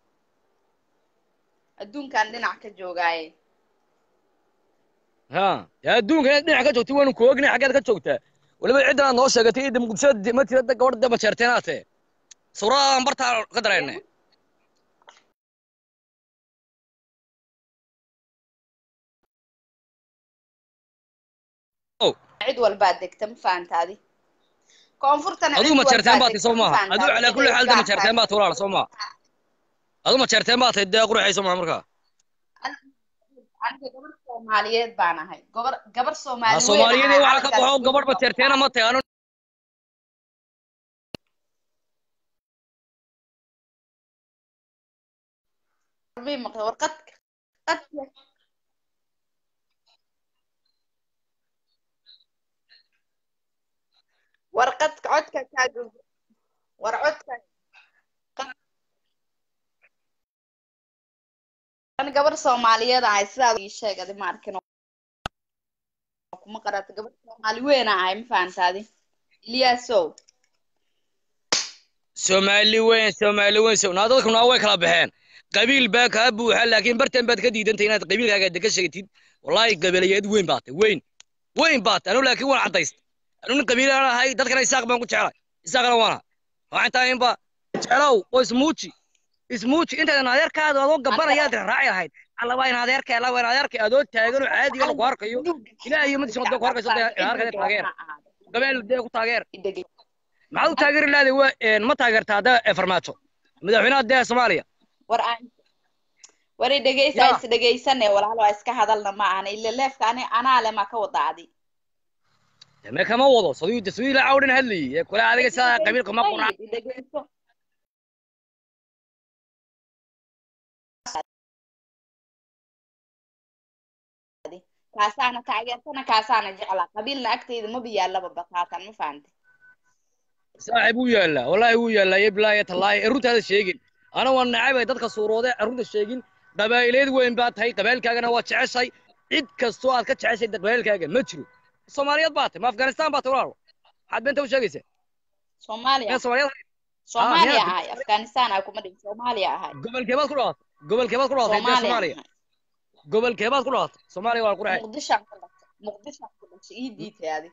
adduunkan dhinac ka joogaaye ha dee adduunka inaad dhinac ka joogtay waanu ku ognay xaggeed ka joogtaa weliba ciddan aad noo sheegatay idda muqdisho ma tirada gabadha de majeerteenaate suuradaan bartaa ka dareennay cid walbaa degta ma fahantaadi koonfurtana adigu cid ma jeerteen walbaa baad tahay degta soo ma maaha adigu fahantaadi calaa kulli ciday xaal de ma gaar jeerteen tahay baad tahay walaal soo maaha adigu ma jeerteen baad tahay dee quruxay soo maaha markaa aniga gabar soomaaliyeed baan ahay gabar gabar ha soomaali weyn soomaaliyadii ahay waxaa ka calankaas baxo gabadh ma jeerteena ma tahay anu mii maqla warqad qad warqad codka kaaga war codka an gabar soomaaliyeed ahay sidaad ii sheeg adi ma arkin oo kuma qarata gabar soomaali weyn ahay ma fahantaadi ilyaasow soomaali weyn soomaali weyn so naa dadku naa way kala baxeen qabiil baa kaa buuxa laakiin bartan baad ka diidantay inaad qabiilkaaga de ka sheegtid wallaahi qabiilayeed weyn baad tahay weyn weyn baad tahay anu laakiin waan caddaystay anu nin qabiilaan ahay dadkana isaaq baan ku jeclay isaaqna waana waxaan tahay inba jeclow oo ismuuji ismuuji intaydan adeerkaada adoo gabanayaad raaci lahayd alla waa in adeerka alla waa in adeerka adoo taagan oo caadiga lagu arkayo ilaahay iyo madiisa wadda ku arkayso dee adeerka taageer gabeel dee ku taageer maxaad u taageeri lahday waa ma taageerta hadda farmaajo madaxweynaha dee soomaaliya war aan war i dhegeysa Ya. is dhegeysane walaalo waa iska hadalna ma ahana ila leefka ani anaa le maa ka wada adi me kama wado saduu taswiir la cawdhan hadlayay ee kule adiga sidaa qabiilka ma quraan I dhegeyso kaasaana taageersana kaasaana jeclaa qabiilna agteyda maba yaallaba bataatan ma fahante saaxiib wuu yaallaa wallaahi wuu yaallaa iyo bilaahi tallaahi ee runtaada sheegin ana waa nacabay dadka suuroode ee runta sheegin qabaa'ileed weyn baa tahay qabailkaagana waa jeceshay cid kastoo aad ka jeceshay qabailkaaga ma jiro soomaaliyeed baa tahay ma afghanistan baa tahay walaalo maxaad beenta u sheegaysaa soomaaliya meel soomaaliyeed soomaaliya miyaad- ahay afghanistan ay kuma dhihin soomaaliya ahay gobolkeebaad ku dhalatay gobolkeebaad ku dhalatay dee soomaaliya soomaaliya ahay gobolkeebaad ku dhalatay soomaaliya waa qurxay muqdishaan ku dhashay muqdishaan ku dhashay ii diitay adi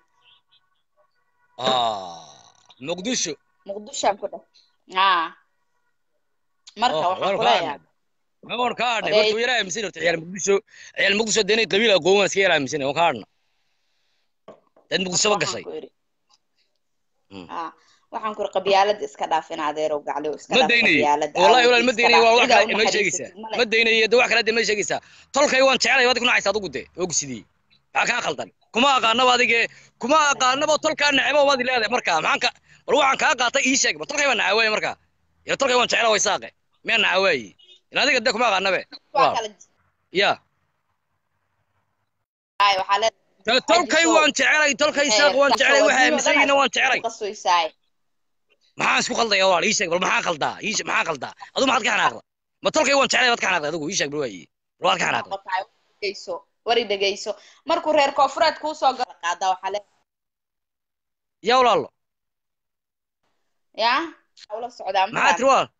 muqdisho muqdishaan ku dhashay aa marka Oh, waxaan waan kuleeyahay ma waan ka hadhnay Oday- horta yara aaminsan horta ciyaal muqdisho ciyaal muqdisho dee inay qabiil aqoon waan iska yara aaminsan waan ka hadhna dad muqdisho ba waxaan gashay ku iri Mm. aa waxaan ku iri qabyaalada iska dhaaf in adeerow gacliw iska ma dhaaf daynaye qabyaalada wallahi walaal aawodii ma iska daynaye waa dhaaf wax cidaa kale u ma sheegaysaa naxariisatid male ma daynaye de wax kale de ma sheegaysaa tolkay waan jeclay waad ku nacaysa adigu de og sidii maxaa kaa khaldan kuma aqaanaba adige kuma aqaanaba tolkaa necebo waad leedahay marka maxaan ka bal waxaan kaa qaatay ii sheeg bal tolkay baan nacawaaye marka ila tolkay waan jecla way saaqe miyaa nacawaaye in adiga de kuma aqaanabe waa Waaw. kala ya ay waxaa leedahay de tolkay waan jecelay tolkay saaq waan jecelay waxa aaminsanayna waan jecelay qasoysaay maxaan isku khaldaya walaal ii sheeg bal maxaa khaldaa ii sheeg maxaa khaldaa adu maxaad ka xanaaqda ma tolkay waan jecelay waad ka xanaaqday adigu ii sheeg bal waaye bal waad ka xanaaqday noqotaay dhegeyso wari dhegeyso markuu reer koonfureed kuusoo gala qaada waxaa le yaa walaalo yaa ula socdaa maxaa tiri walaal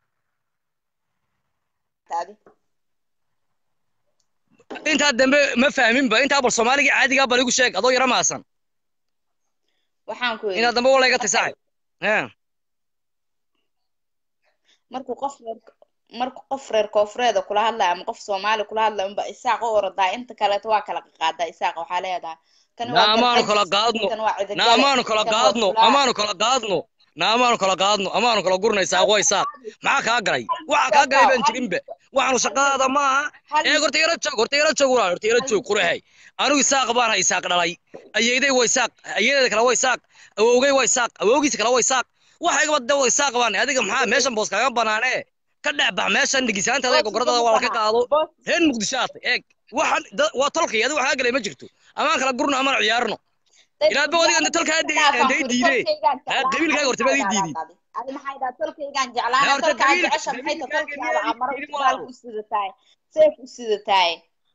maadi intaa dambe ma fahminba intaa bal soomaaliga caadigaa bal igu sheeg adoo yara maasan waxaan ku inaa yidhi dambe wala iga tisaaxay Eh, markuu qof reer markuu qof reer koonfureeda kula hadlaya ama qof soomaali kula hadlaya unba isaaq u orodaa inta kaleeto waa kala qaadaa isaaq waxaa leedahay kan na amaanu kala garxajis, qaadno kan waa na cidigale, amaanu kala kan waa qaadno fulaan. amaanu kala qaadno na amaanu kala qaadno amaanu kala gurnaysaa way saaq maxaa kaa galay waxa kaa galay baan jirinba waxaanu shaqadaada maaha Hal- ee horta yara joog horta yara joog walaal horta yara joog qurahay anigu isaaq baan hay isaaq dhalay ayeeday way saaq ayeedeeda kale way saaq awowgay way saaq awowgiisa kale way saaq waxayga badda way saaq baan adiga maxaa meeshan boos kaaga banaanee ka dhex bax meeshan dhigisaantaada ee gogoradada waa ka qaado Boos- reer muqdishaad eeg waxaan da- waa tolkay adiga waxaa galay ma jirto amaan kala gurno amaan ciyaarno Ilaa ba wadiga inta tolka hadda- Dhaafaan hadday ku yidhi, diideen. tolkaygaan Ha, jeclaan, qabiilkaaga horta baad ii diideen. adi maxay dhaha tolkaygaan Ha, jeclaana horta tolka aad qabiil- jecesha maxay ta qabiilkaaga tolkaada miyaa ii amaro diidin baal walaalo? u sidataay seef u sidataay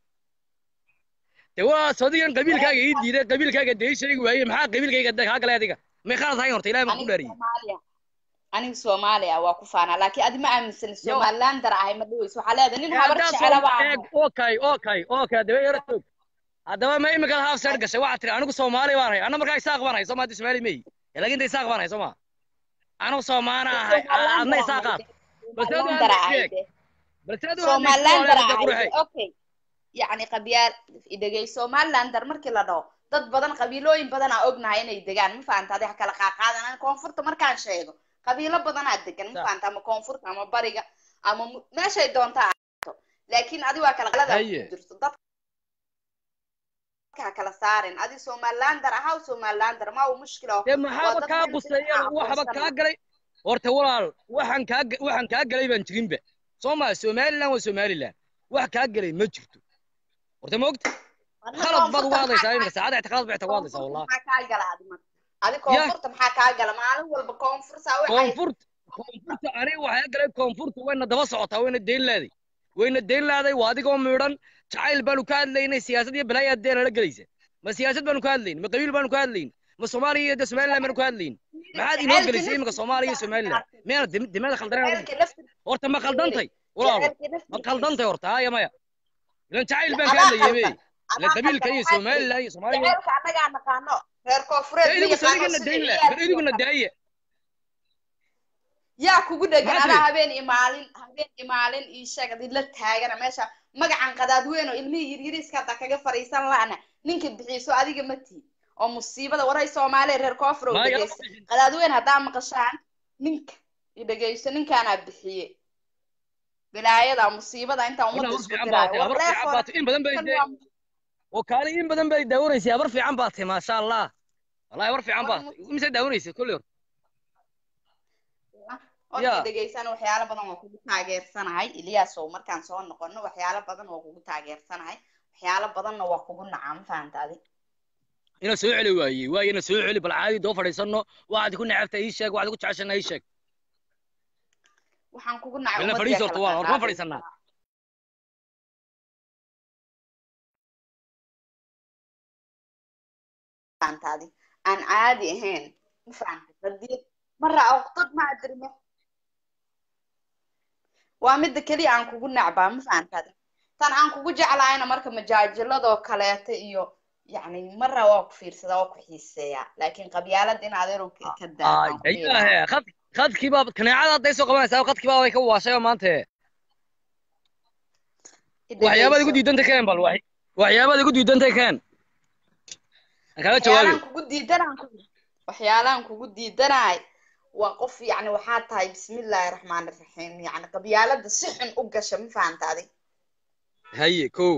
de waa sodigan qabiilkaaga ii diiday qabiilkaaga dee ii sheegi waaye maxaa qabiilkayga de kaa galay adiga may khalad hayn horta ilahay baan ku aniga dhaariyey soomaaliya aniga soomaaliya waa ku faanaa laakiin adi ma aaminsani somaliland dar ahay ma dhaweyso waxaa leedahay nin habar jecelaba eeg okay okay okay dabe yara joog haddaba ma imika half side gashay waxaad tiri anigu soomaali baan hay anna markaa isaaq baan hay soo maadi soomaali meyi laakiin inta isaaq baan hay soo ma anigu soomaana ahay adna isaaqaad somaliland dar ahay de balse adu somaliland dar qurxay ahay okay yacni qabyaal idhegey somaliland dar markii la dhaho dad badan qabiilooyin badan aa ognahay inay degaan ma fahanta adi ha kala qaaqaadan koonfurta markaan sheego qabiilo badanaa degan ma Sa- fahanta ama koonfurta ama bariga ama mu- meeshay doontaa ahaato laakiin adi waa kala qalada Haye. ku jirto dadka ha kala saarin adi somalilander ahaw somalilander ma uu mushkila dee maxaaba dad kaa meel quseeya fiican waxba aqoonsan kaa galay horta walaal waxaan kaa ga- waxaan kaa galay baan jirinba soo maa somaliland waa somaliland wax kaa galay ma jirto horta ma ogta khalad baad uga hadlaysaa iminka saacada ixti khalad ba ixti uga hadlaysaa wallah maxaa kaa gala adi marka adi koonfurta maxaa kaa gala maalin walba koonfursa waxay koonfurta koonfurta aniga waxaa galay koonfurta wayna daba socotaa wayna deyn laaday wayna deyn laaday waa adigoo miidhan jacayl baanu ka hadlaynay siyaasad iyo balaayaa dee nala gelaysa ma siyaasad baanu ka hadlayn ma qabiil baanu ka hadlayn ma soomaaliya iyo de somaliland baanu ka hadlayn maxaad inoo gelisay iminka soomaaliya iyo somaliland miyaana dim- dimada khaldaneen jaceylka laftir horta ma khaldantay walaal jaceylka ma laftirkiisa khaldantay horta haya maya ilan jacayl baan ka adaa hadlayay be khaldan ilan adaa qabiilka khaldan iyo waxaa jiri somaliland iyo soomaaliya jaceylka annagaa naqaano reer koonfureed dee ma idigu yaqaano sadigana sida dayn la bar ciyaalkii oo idiguna kale daaya yaa kugu dhegan maxaa adaa tiri habeen iyo maalin habeen iyo maalin ii sheeg adii la taagana meesha magacan qadaadweyn oo ilmihii yaryariiska hadda kaga fariisan la'na ninka bixiiso adiga ma tihi oo musiibada waray soomaaliya reer koonfur oo ma yala dhegeysa qadaadweyn haddaa maqashaan ninka i dhegeyso ninkaanaa bixiye bilaayada musiibada intaa wala ummadda habar isku fiican diraayo baatay war habar fiican leefora baatay in badan bay kan dee waa oo kaali in badan bay daawanaysay habar fiican baatay maasha allah wallahi habar fiican war baatay mise daawanaysa kulli hor horta ya dhegeysan waxyaalo badan waa kugu taageersanahay iliyaasow markaan soo noqono waxyaalo badan waa kugu taageersanahay waxyaalo badanna waa kugu naca ma fahanta adi ina soo celi waayey waaye ina soo celi bal caadi doo fadhiisano waxaad ku necabta ii sheeg waxaad ku jeceshana ii sheeg waxaan kugu nacay bilna ummadii fadhiis horta kala waa horta ma qaaqaadaysa fadhiisanaa fahanta adi aan caadi ahayn ma fahanta hadii mara oqdad ma adirme waa midda keliya aan kugu nacbaa ma fahanta adi tan aan kugu jeclaayna marka majaajiladoo kaleeto iyo yacni mara waa ku fiirsadaa waa ku xiiseeyaa laakiin qabyaalada in adeerow ka ka daa ay aan ku dhihi ayaahe lahaa khad khadkii baa kaneecada hadday soo qabanaysaa khadkii baa way ka waashay oo maanta i waxyaabaad igu dhegeyso diidantay keen bal wax waxyaabaad igu diidantay keen aan kaaga jawaabi waxyaalaan kugu diidanaan ku waxyaalaan kugu diidanaay waa qof yacni waxaa tahay bismillaahi raxmaani raxiim yacni qabyaalada si xun u gasha ma fahanta adi haye kow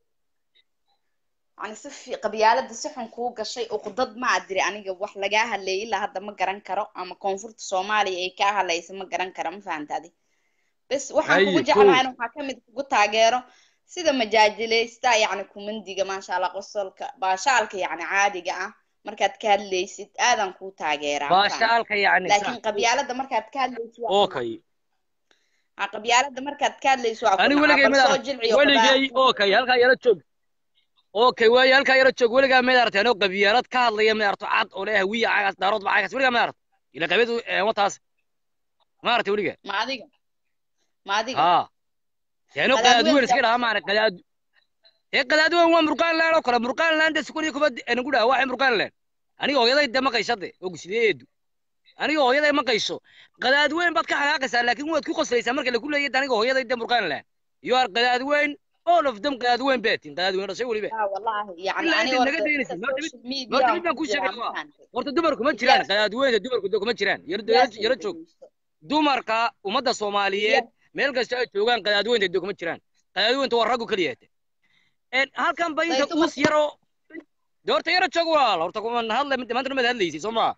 yacni si fi qabyaalada si xun kuu gashay uqdad ma adiri aniga wax lagaa hadleeyay ilaa hadda ma garan karo ama koonfurta soomaaliya ay kaa hadlaysa ma garan karo ma fahanta adi bes waxaan kugu haye kow jeclahay waxaa ka mid kugu taageero sida majaajileysta yacni kumandiga maasha allah qosolka baashaalka yacni caadiga ah markaad ka hadlaysid aadaan kuu taageeraa ma fahanta baashaalka yacni sax laakiin qabyaalada markaad ka hadlaysid waa ku naca okay ha qabyaalada markaad ka hadlaysid waa ku ani naca weligay bal soo madaarta jilciyo weligay qudaar okay halkaa yaro joog okay waaye halkaa yaro joog weligaa madaarta anoo qabyaalad ka hadlaya madaarto cad oo leh hawiya cagaas daarood ba cagaas weligaa madaarta ila qabyadu wataas maarata weligaa ma adiga ma adiga haa yaano qadaadweyn iska qadaadweynka dhaha maana qadaad ee qadaadweyn waa murqaan laan oo kale murqaan laan de sukuniya kuma anagu dhaha waxay murqaan laan aniga hooyaday de maqayshade oo gusliyeedu aniga hooyaday maqayso qadaadweyn baad ka xanaaqaysaa laakiin waad ku qoslaysaa marka lagu leeyahay aniga hooyaday de murqaan laan you are qadaadweyn all of them qadaadweyn beetin qadaadweyn dhashay weliba لا والله يعني ilaa أنا intaad naga ورد daynaysid إنت horta mid social media horta mid baan وكل kuu sheegaya جرام waa فهمت horta dumarku ma jiraan إلياس qadaadweynta dumarku de kuma jiraan yaro إلياس yaro joog ودقيسو dumarka ummadda soomaaliyeed إلياس meel kasta ay joogaan qadaadweynta de kuma jiraan qadaadweynta waa raggu keliya halkan ba inta ضيتو uus yaro de horta yaro joog walaal horta kuma hadla maanta numad hadlaysay soo maa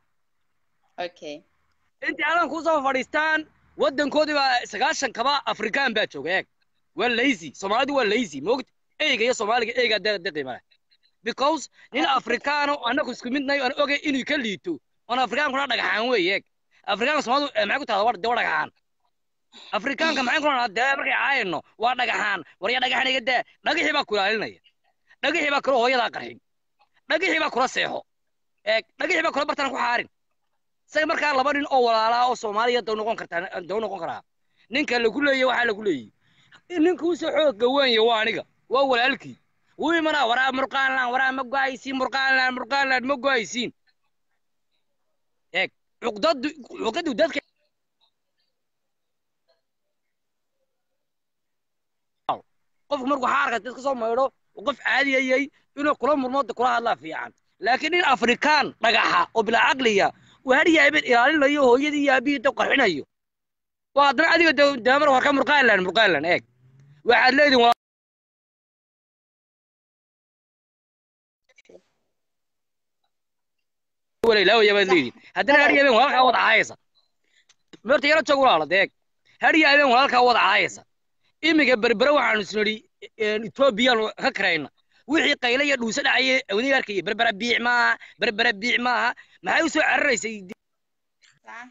أوكي intii alan kusoo fadhiistaan waddankoodii baa sagaashan kaba afrikaan baa jooga eeg waa lazy soomaalidu waa lazy moogta eyga iyo soomaaliga eygaa de de qiima leh because nin afrikaano annagu isku midnahay aan ogay inuu ka liito oon afrikaankuna dhagaxaan weeye eeg afrikaanka soomaalidu eh, maxay ku tahda waa de waa dhagaxaan afrikaanka maxay ku dhahnaa dee markay caayano waa dhagaxaan warya dhagaxan iga daa dhagixii baa ku ilaalinaya dhagixii baa kula hooyadaa qarxin dhagixii baa kula seexo eeg dhagixii baa kula bartana ku xaarin isaga markaa laba nin oo walaalaa oo soomaaliya daw noqon kartaa daw noqon karaa ninka lagu leeyay waxaa lagu leeyay ninka usoo xoogga weenya waa aniga waa walaalkii wuu imanaa waraa murqaanlaan waraa ma go-aysiin murqaanlaan murqaanlaan ma go-aysiin eeg cuqdadu cuqdadu dadka qofku markuu xaarka dadka soo maydho uu qof caadiyayay inuu kula murmo kula hadlaa fiican laakiin nin afrikaan dhagaxa oo bilaa caqliya uu hadhiya habeen ilaalinayo hooyadii iyo aabihii dab qarxinayo waa haddana adiga de- daamar warka murqaalan murqaalan eeg waxaad leedihin waa walailaawayaa baad leedihin haddana hadhiya habeen walaalkaa wada caayaysa meerta yaro joog walaala deeg hadhiya habeen walaalkaa wada caayaysa imiga berbere waxaanu isnidhi etoobiyaan ka karayna wixii qayle iyo dhuuse dhacaya awniga arkaya berbera biic maaha berbera biic maaha maxay u soo cararaysay Sax.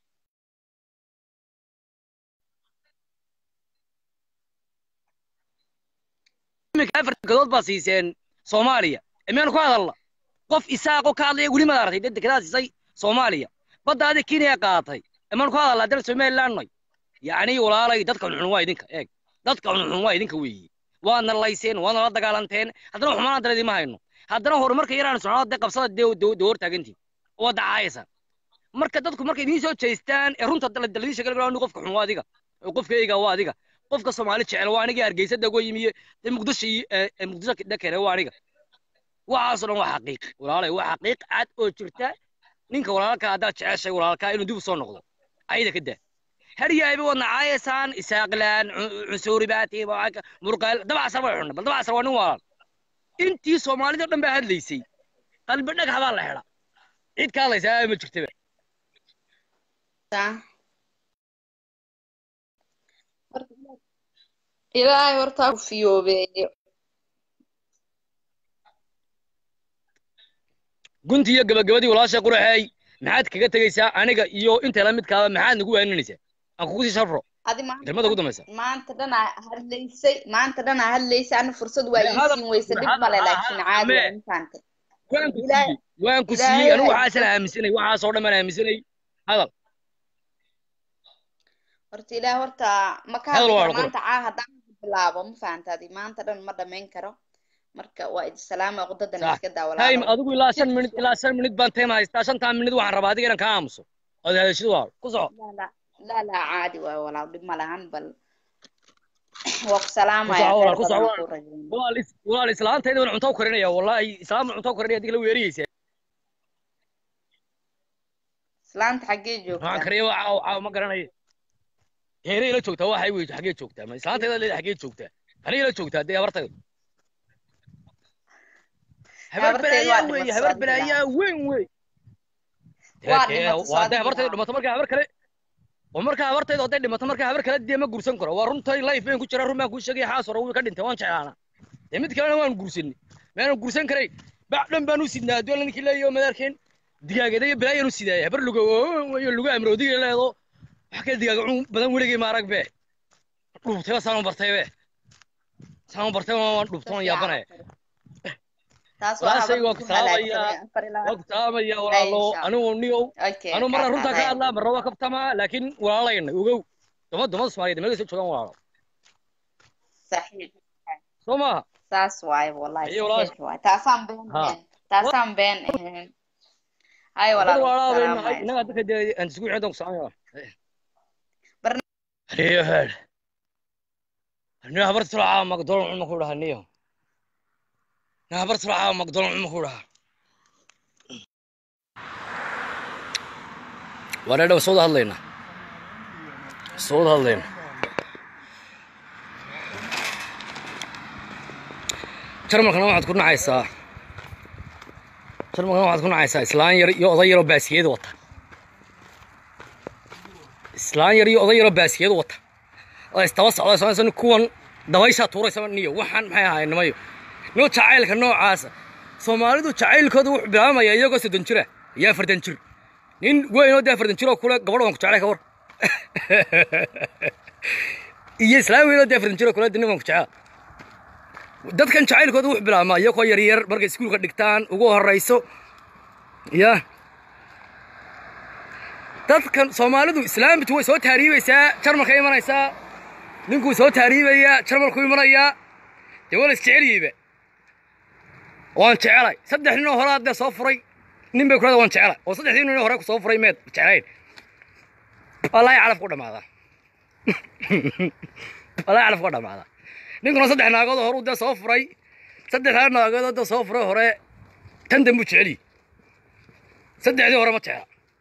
iminka afar dekedood baa siiseen soomaaliya imeenu ku hadalna qof isaaqo ka hadlaya weli maad aragtay dad dekedaa siisay soomaaliya badda adi kenya qaadatay imeenu ku hadalna haddana somaliland noy yacni walaalay dadka xunxun waa idinka eeg dadka xunxun waa idinka weeye waadna layseen waadna la dagaalanteen haddana xumaan dara idima hayno haddana horumarka yaraan socnaa dee qabsada dee dee hor taagantiin oo dacaayaysa marka dadku markay idiin soo jeestaan ee runta daladiin sheegay ni qofka xun waa adiga oo qofkayga waa adiga qofka soomaali jecel waa aniga hargeysa dago yimiye ee muqdisho iyo ee ee muqdisho dhakere waa aniga waxaasoo dhan waa xaqiiq walaalay waa xaqiiq cad oo jirta ninka walaalka haddaad jeceshay walaalka inuu dib u soo noqdo ayada ka daa haryaabi wadna caayaysaan isaaqlaan cunsuuri baati murqaal dabacasar way xunna bal dabacasar waa nin walaal intii soomaalida o dhan baa hadlaysay qalbi dhagax baa la xidha cid ka hadlaysaa ma jirtaba Sax. ilaahay horta ha ku fiyoobeeyo gunti iyo gabagabadii walaasha quraxeey maxaad kaga tegaysaa aniga iyo inta la midkaaba maxaad nagu waaninaysaa aan kugu sii sharro adi maanta kelmada ugu dambaysa maanta dhan aa hadlaysay maanta dhan aa hadlaysay ana fursad waa Mee ii hadal- siin weyse dhib hadal- male ha- laakiin ha- caadi mee. waa intaante waan ku Ilaahay- siiyey waan ku Ilaahay siiyey anigu ha waxaasaan aaminsanay waxaasoo dhan baan aaminsanay hadal horta ilaah horta ma ka Hadal hadli waa karo la qoro. maanta caa haddaan bilaabo ma fahantaadi maanta dhan ma dhamayn karo marka waa idi salaama qudadan Sax. iska daa time walaalo adigu ilaa shan minut ilaa shan minut baan time haystaa shantaa minut waxaan rabaa adiga inaan kaa aamuso ood hadashid waa ku soco laa laa laa laa caadi waayo walaal dhib ma lahan bal waa ku salaamaya Ku soco, khayr ku soco, badan walaal. ku rajaynaya walaal is- walaal islaantayda waan cunto u karinaya wallahi islaam cunto u karinaya adiga la weeriyeysaa islaanta xaggee waxaan joogtaa kariya waa caaw caaw ma garanayo heeray la joogtaa waxay wey xaggee joogtaa ma islaantayda leeda xaggee joogtaa aniga la joogtaa dee habartayda habar Habartayda waa balaayaa weeye dhimatay, habar waa balaayaa weyn wey Waa Dee, dhimatay, waa soo dee habartayda dhimatay. dhimato markaa habar kale oo markaa habartayda hadday dhimato markaa habar kale dee ma guursan karo waa runtay life baan ku jiraa run baan kuu sheegaya xaas hore wuu ka dhintay waan jeclaanaa dee mid kalena waan guursanay maanan guursan karay bac dhan baan u sidnaa adduun ninkii leeyahay oo madaarkeen digaageeda iyo balaayaan u sidaaya habar lugo iyo lugu amroodiga leedo wax kale digaaga cun badan weligay ma arag be dhubtayba saan u bartay be saan u bartay waan dhubtay waan yaabanaya taas waa walaashay waa habarta ku ku halaagsamay salaamaya afar ilaa waa ku salaamaya walaalo Insha Allah. anigu niyow okay anu marna kaa runtaa ka qaadaya. hadlaa marna waa kabtamaa laakiin walaalayna ogow duma dumada soomaaliyeed meel soo joogaan walaalo saxiix soo maaha saas waaye wallahi Iyo walaal- saxiix waaye taasaan been Ha. ahayn taasaan been ahayn hay dad walaal walaalaa salaamaya inaga dadka dee aan isugu xidhan ku salaamaya Barna- niyo heer niyo habar tulacaa magdolon cuma ku dhaha niyo niyo habar tulacaa magdolon cuma ku dhaha waa dheedha soo wada hadlaynaa soo wada hadlaynaa jarmalkana waxaad ku nacaysaa jarmalkana waxaad ku nacaysaa islaan yar iyo oday yaroo baasiyad wata islaan yar iyo oday yaroo baasiyad wata oo istaba socda soonaysa kuwan dabayshaa tuuraysa niyo waxaan maxay ahaayeen nimayo noo jacaylka noocaasa soomaalidu jacaylkooda wuxuu bilaabamaya iyagoo soddon jira iyo afartan jir nin weyn oo dee afartan jir oo kule gabadh waan ku jeclay ka war iyo islaan weyn oo dee afartan jir oo kule nin waan ku jeclaa dadkan jacaylkooda wuxuu bilaabmaa iyagoo yaryar markay iskuulka dhigtaan ugu horayso ya dadkan soomaalidu islaambitu way soo taariibaysaa jarmalka imanaysaa ninkuu soo taariibayaa jarmalku imanayaa dee waa la isjeceliyeyba waan jecelay saddex nin oo hore haddee soo furay nin bay kurada waan jecelay oo saddexdii nin oo hore ku soo furay meed jeclayn wallaahi calaf ku dhammaadaa wallaahi calaf ku dhammaadaa ninkuna saddex naagood oo hore dee soo furay saddexdaa naagood oo dee soo furay hore tan dambu jeceliyi saddexdii hore ma jecla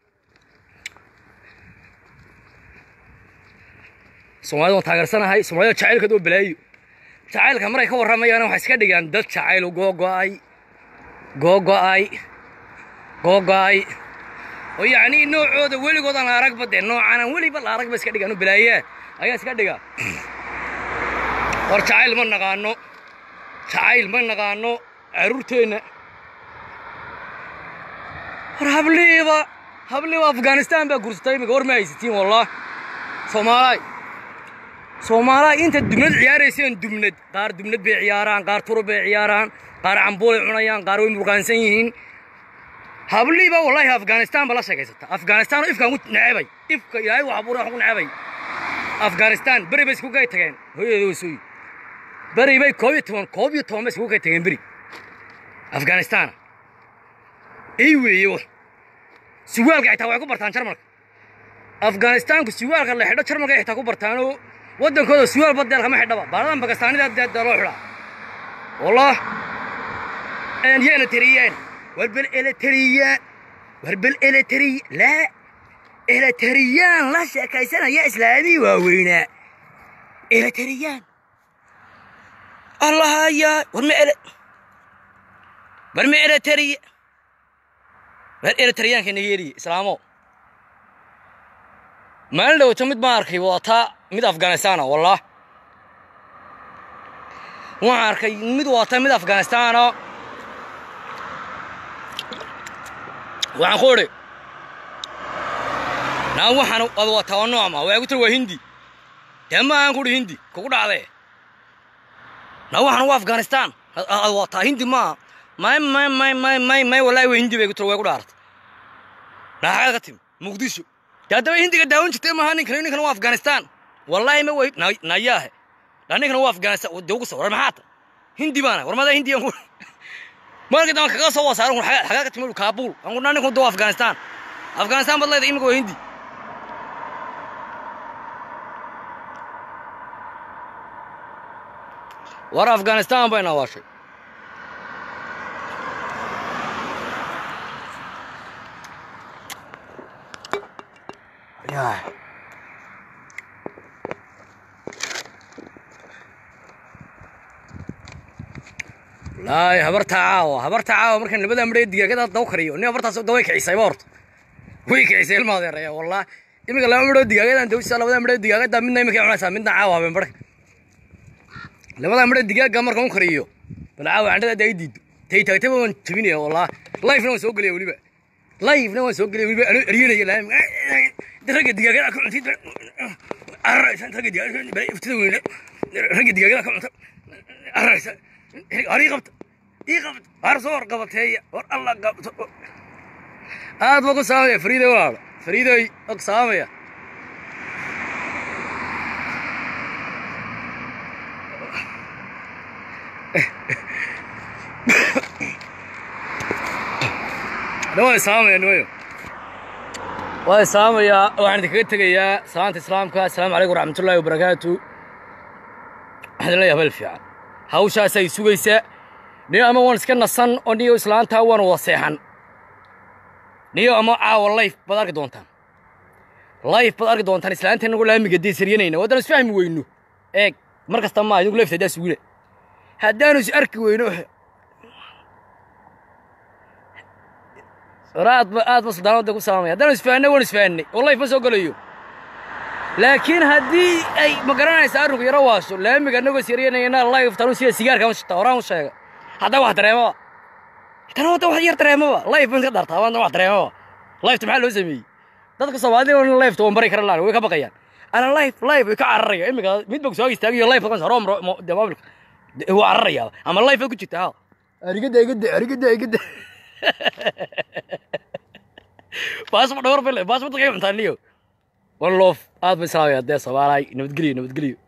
soomaalida waan taageersanahay soomaalida jacaylkeed oo balaayo jacaylka maray ka warramayaan waxay iska dhigaan dad jacayl googo'ay googo'ay googo'ay oo yacni noocooda weligood aan la aragba dee noocan aan weliba la aragba iska dhigaan oo balaayaa ayaa iska dhigaa war jacayl ma naqaano jacayl ma naqaano carruurteenna war habliiba habliiba afghanistan baa gursatay imika war ma haysatiin wallah soomaalaay soomaalaay inta dubnad ciyaarayseen dubnad qaar dubnad bay ciyaaraan qaar turub bay ciyaaraan qaar cambuulay cunayaan qaar way murqaansan yihiin habliiba wallahi afghanistan ba la sheegaysata afghanistan oo ifkaan ku necebay ifka ilaahay wax abuuray wax ku necebay afghanistan beri bay isku gay tageen hooyadeeda wasooyi beri bay koob iyo toban koob iyo toban bay isku gay tageen beri afghanistan ey weeye wax suwaalka xitaa waxay ku bartaan jarmalka afghanistaanku suwaalka la xidho jarmalka ay xitaa ku bartaan oo waddankooda suwaal badeel kama xidhaba baaladan bakistaanida dee dee loo xidhaa wallah yeena tiriyeen warbel eletriyaan warbel eletri laa eletriyaan la sheekaysanaya islaamii waaweynaa eletriyaan allahayaa warma ele warma eletriya war eletriyaanka nigeria islaamo maalin dhowto mid baan arkay wadataa mid afghanistana wallah waxaan arkay mid wadataa mid afghanistana waxaan ku idhi naa waxaan ad wataa waa noocma waa igu tiri waa hindi dee ma aan kuhi hindi kugu dhacdee naa waxaan waa afghanistan ad wataa hindi maaha may may may may may may wallahi waa hindi bay igu tiri waa igu dhaartay naa xagaad ka timi muqdisho dee haddaba hindiga daawan jirtay maaha ninkan ninkan waa afghanistan wallahi ma way nayaahe naa ninkan waa afghanistan dee ugu soo war maxaa ta hindi baana war madaa hindi aan ku markii dambe kaga soo wasaaran kun xagaa ka timid kaabul aan kuna ninku doo afghanistan afghanistan bad leedahay imika waa hindi war afghanistan bayna waashay laay habarta caawa habarta caawa markaan labada midhee digaagada daw kariyo nin habartaas daway kicisayba horta way kicisay ilma adeeraya wallah iminka laba midhoo digaagadan dawsiisa labada midhee digaagada midna iminka cunaysaa midna caawa habeen barka labada midhee digaaga markaan u kariyo bal caawa candhada hadda ay diido tay taagtaba waan jabinaya wallah lifena waan soo gelaya weliba lifena waan soo gelaya weliba anoo eryanaya laam ragga digaagada ka cuntay araraysa ragga digaagada iftida weyne ragga digaagada ka cunta araraysa war ii qabta ii qabta war soo war qabateeya war alla qabto aad baa ku saamaya fariiday walaalo fariiday og saamaya dhawaa saamaya nimayo waa saamayaa waxaan idinkaga tegayaa salaanta islaamka asalaamu calaykum waraxmatullaahi wabarakaatu waxaan leeyahay habeel fiican hawshaasay sugaysaa niyo ama waan iska nasan oo niyo islaantaa waan wada seexan niyo ama caawa layf baad arki doontaan layf baad arki doontaan islaanta inagu laamiga dee saryanayna waddaan isfahmi weyno eeg mar kasta maa idinku leefta haddaa sugina haddaanu is arki weyno hore aad ba aad ba suldaanada ku salaamaya haddaanu isfahanay waan isfahanay oo layf ma soo gelayo laakiin haddii ay ma garanaysa arrinku yaro waasho laamiga anagoo siryanayna layf tanu sida sigaarka ma shita horaan u sheega haddaa wax dareemaba tana wadda wax yar dareemaba layf ban iska dartaa waan wax dareemaba layfta maxaa loo sameeyey dadka soomaalida in layfta waan bari karan laan way ka baqayaan ana layf layf way ka cararaya imika mid ba soo istaagayo layf kan horo de mobilka wuu cararaya ama layf ku jirta ha arigada igada arigada igada baasma dhawr bale baasma dadka cuntaan niyo one love aad bay salaamaya dee soomaalay nabadgelyo nabadgelyo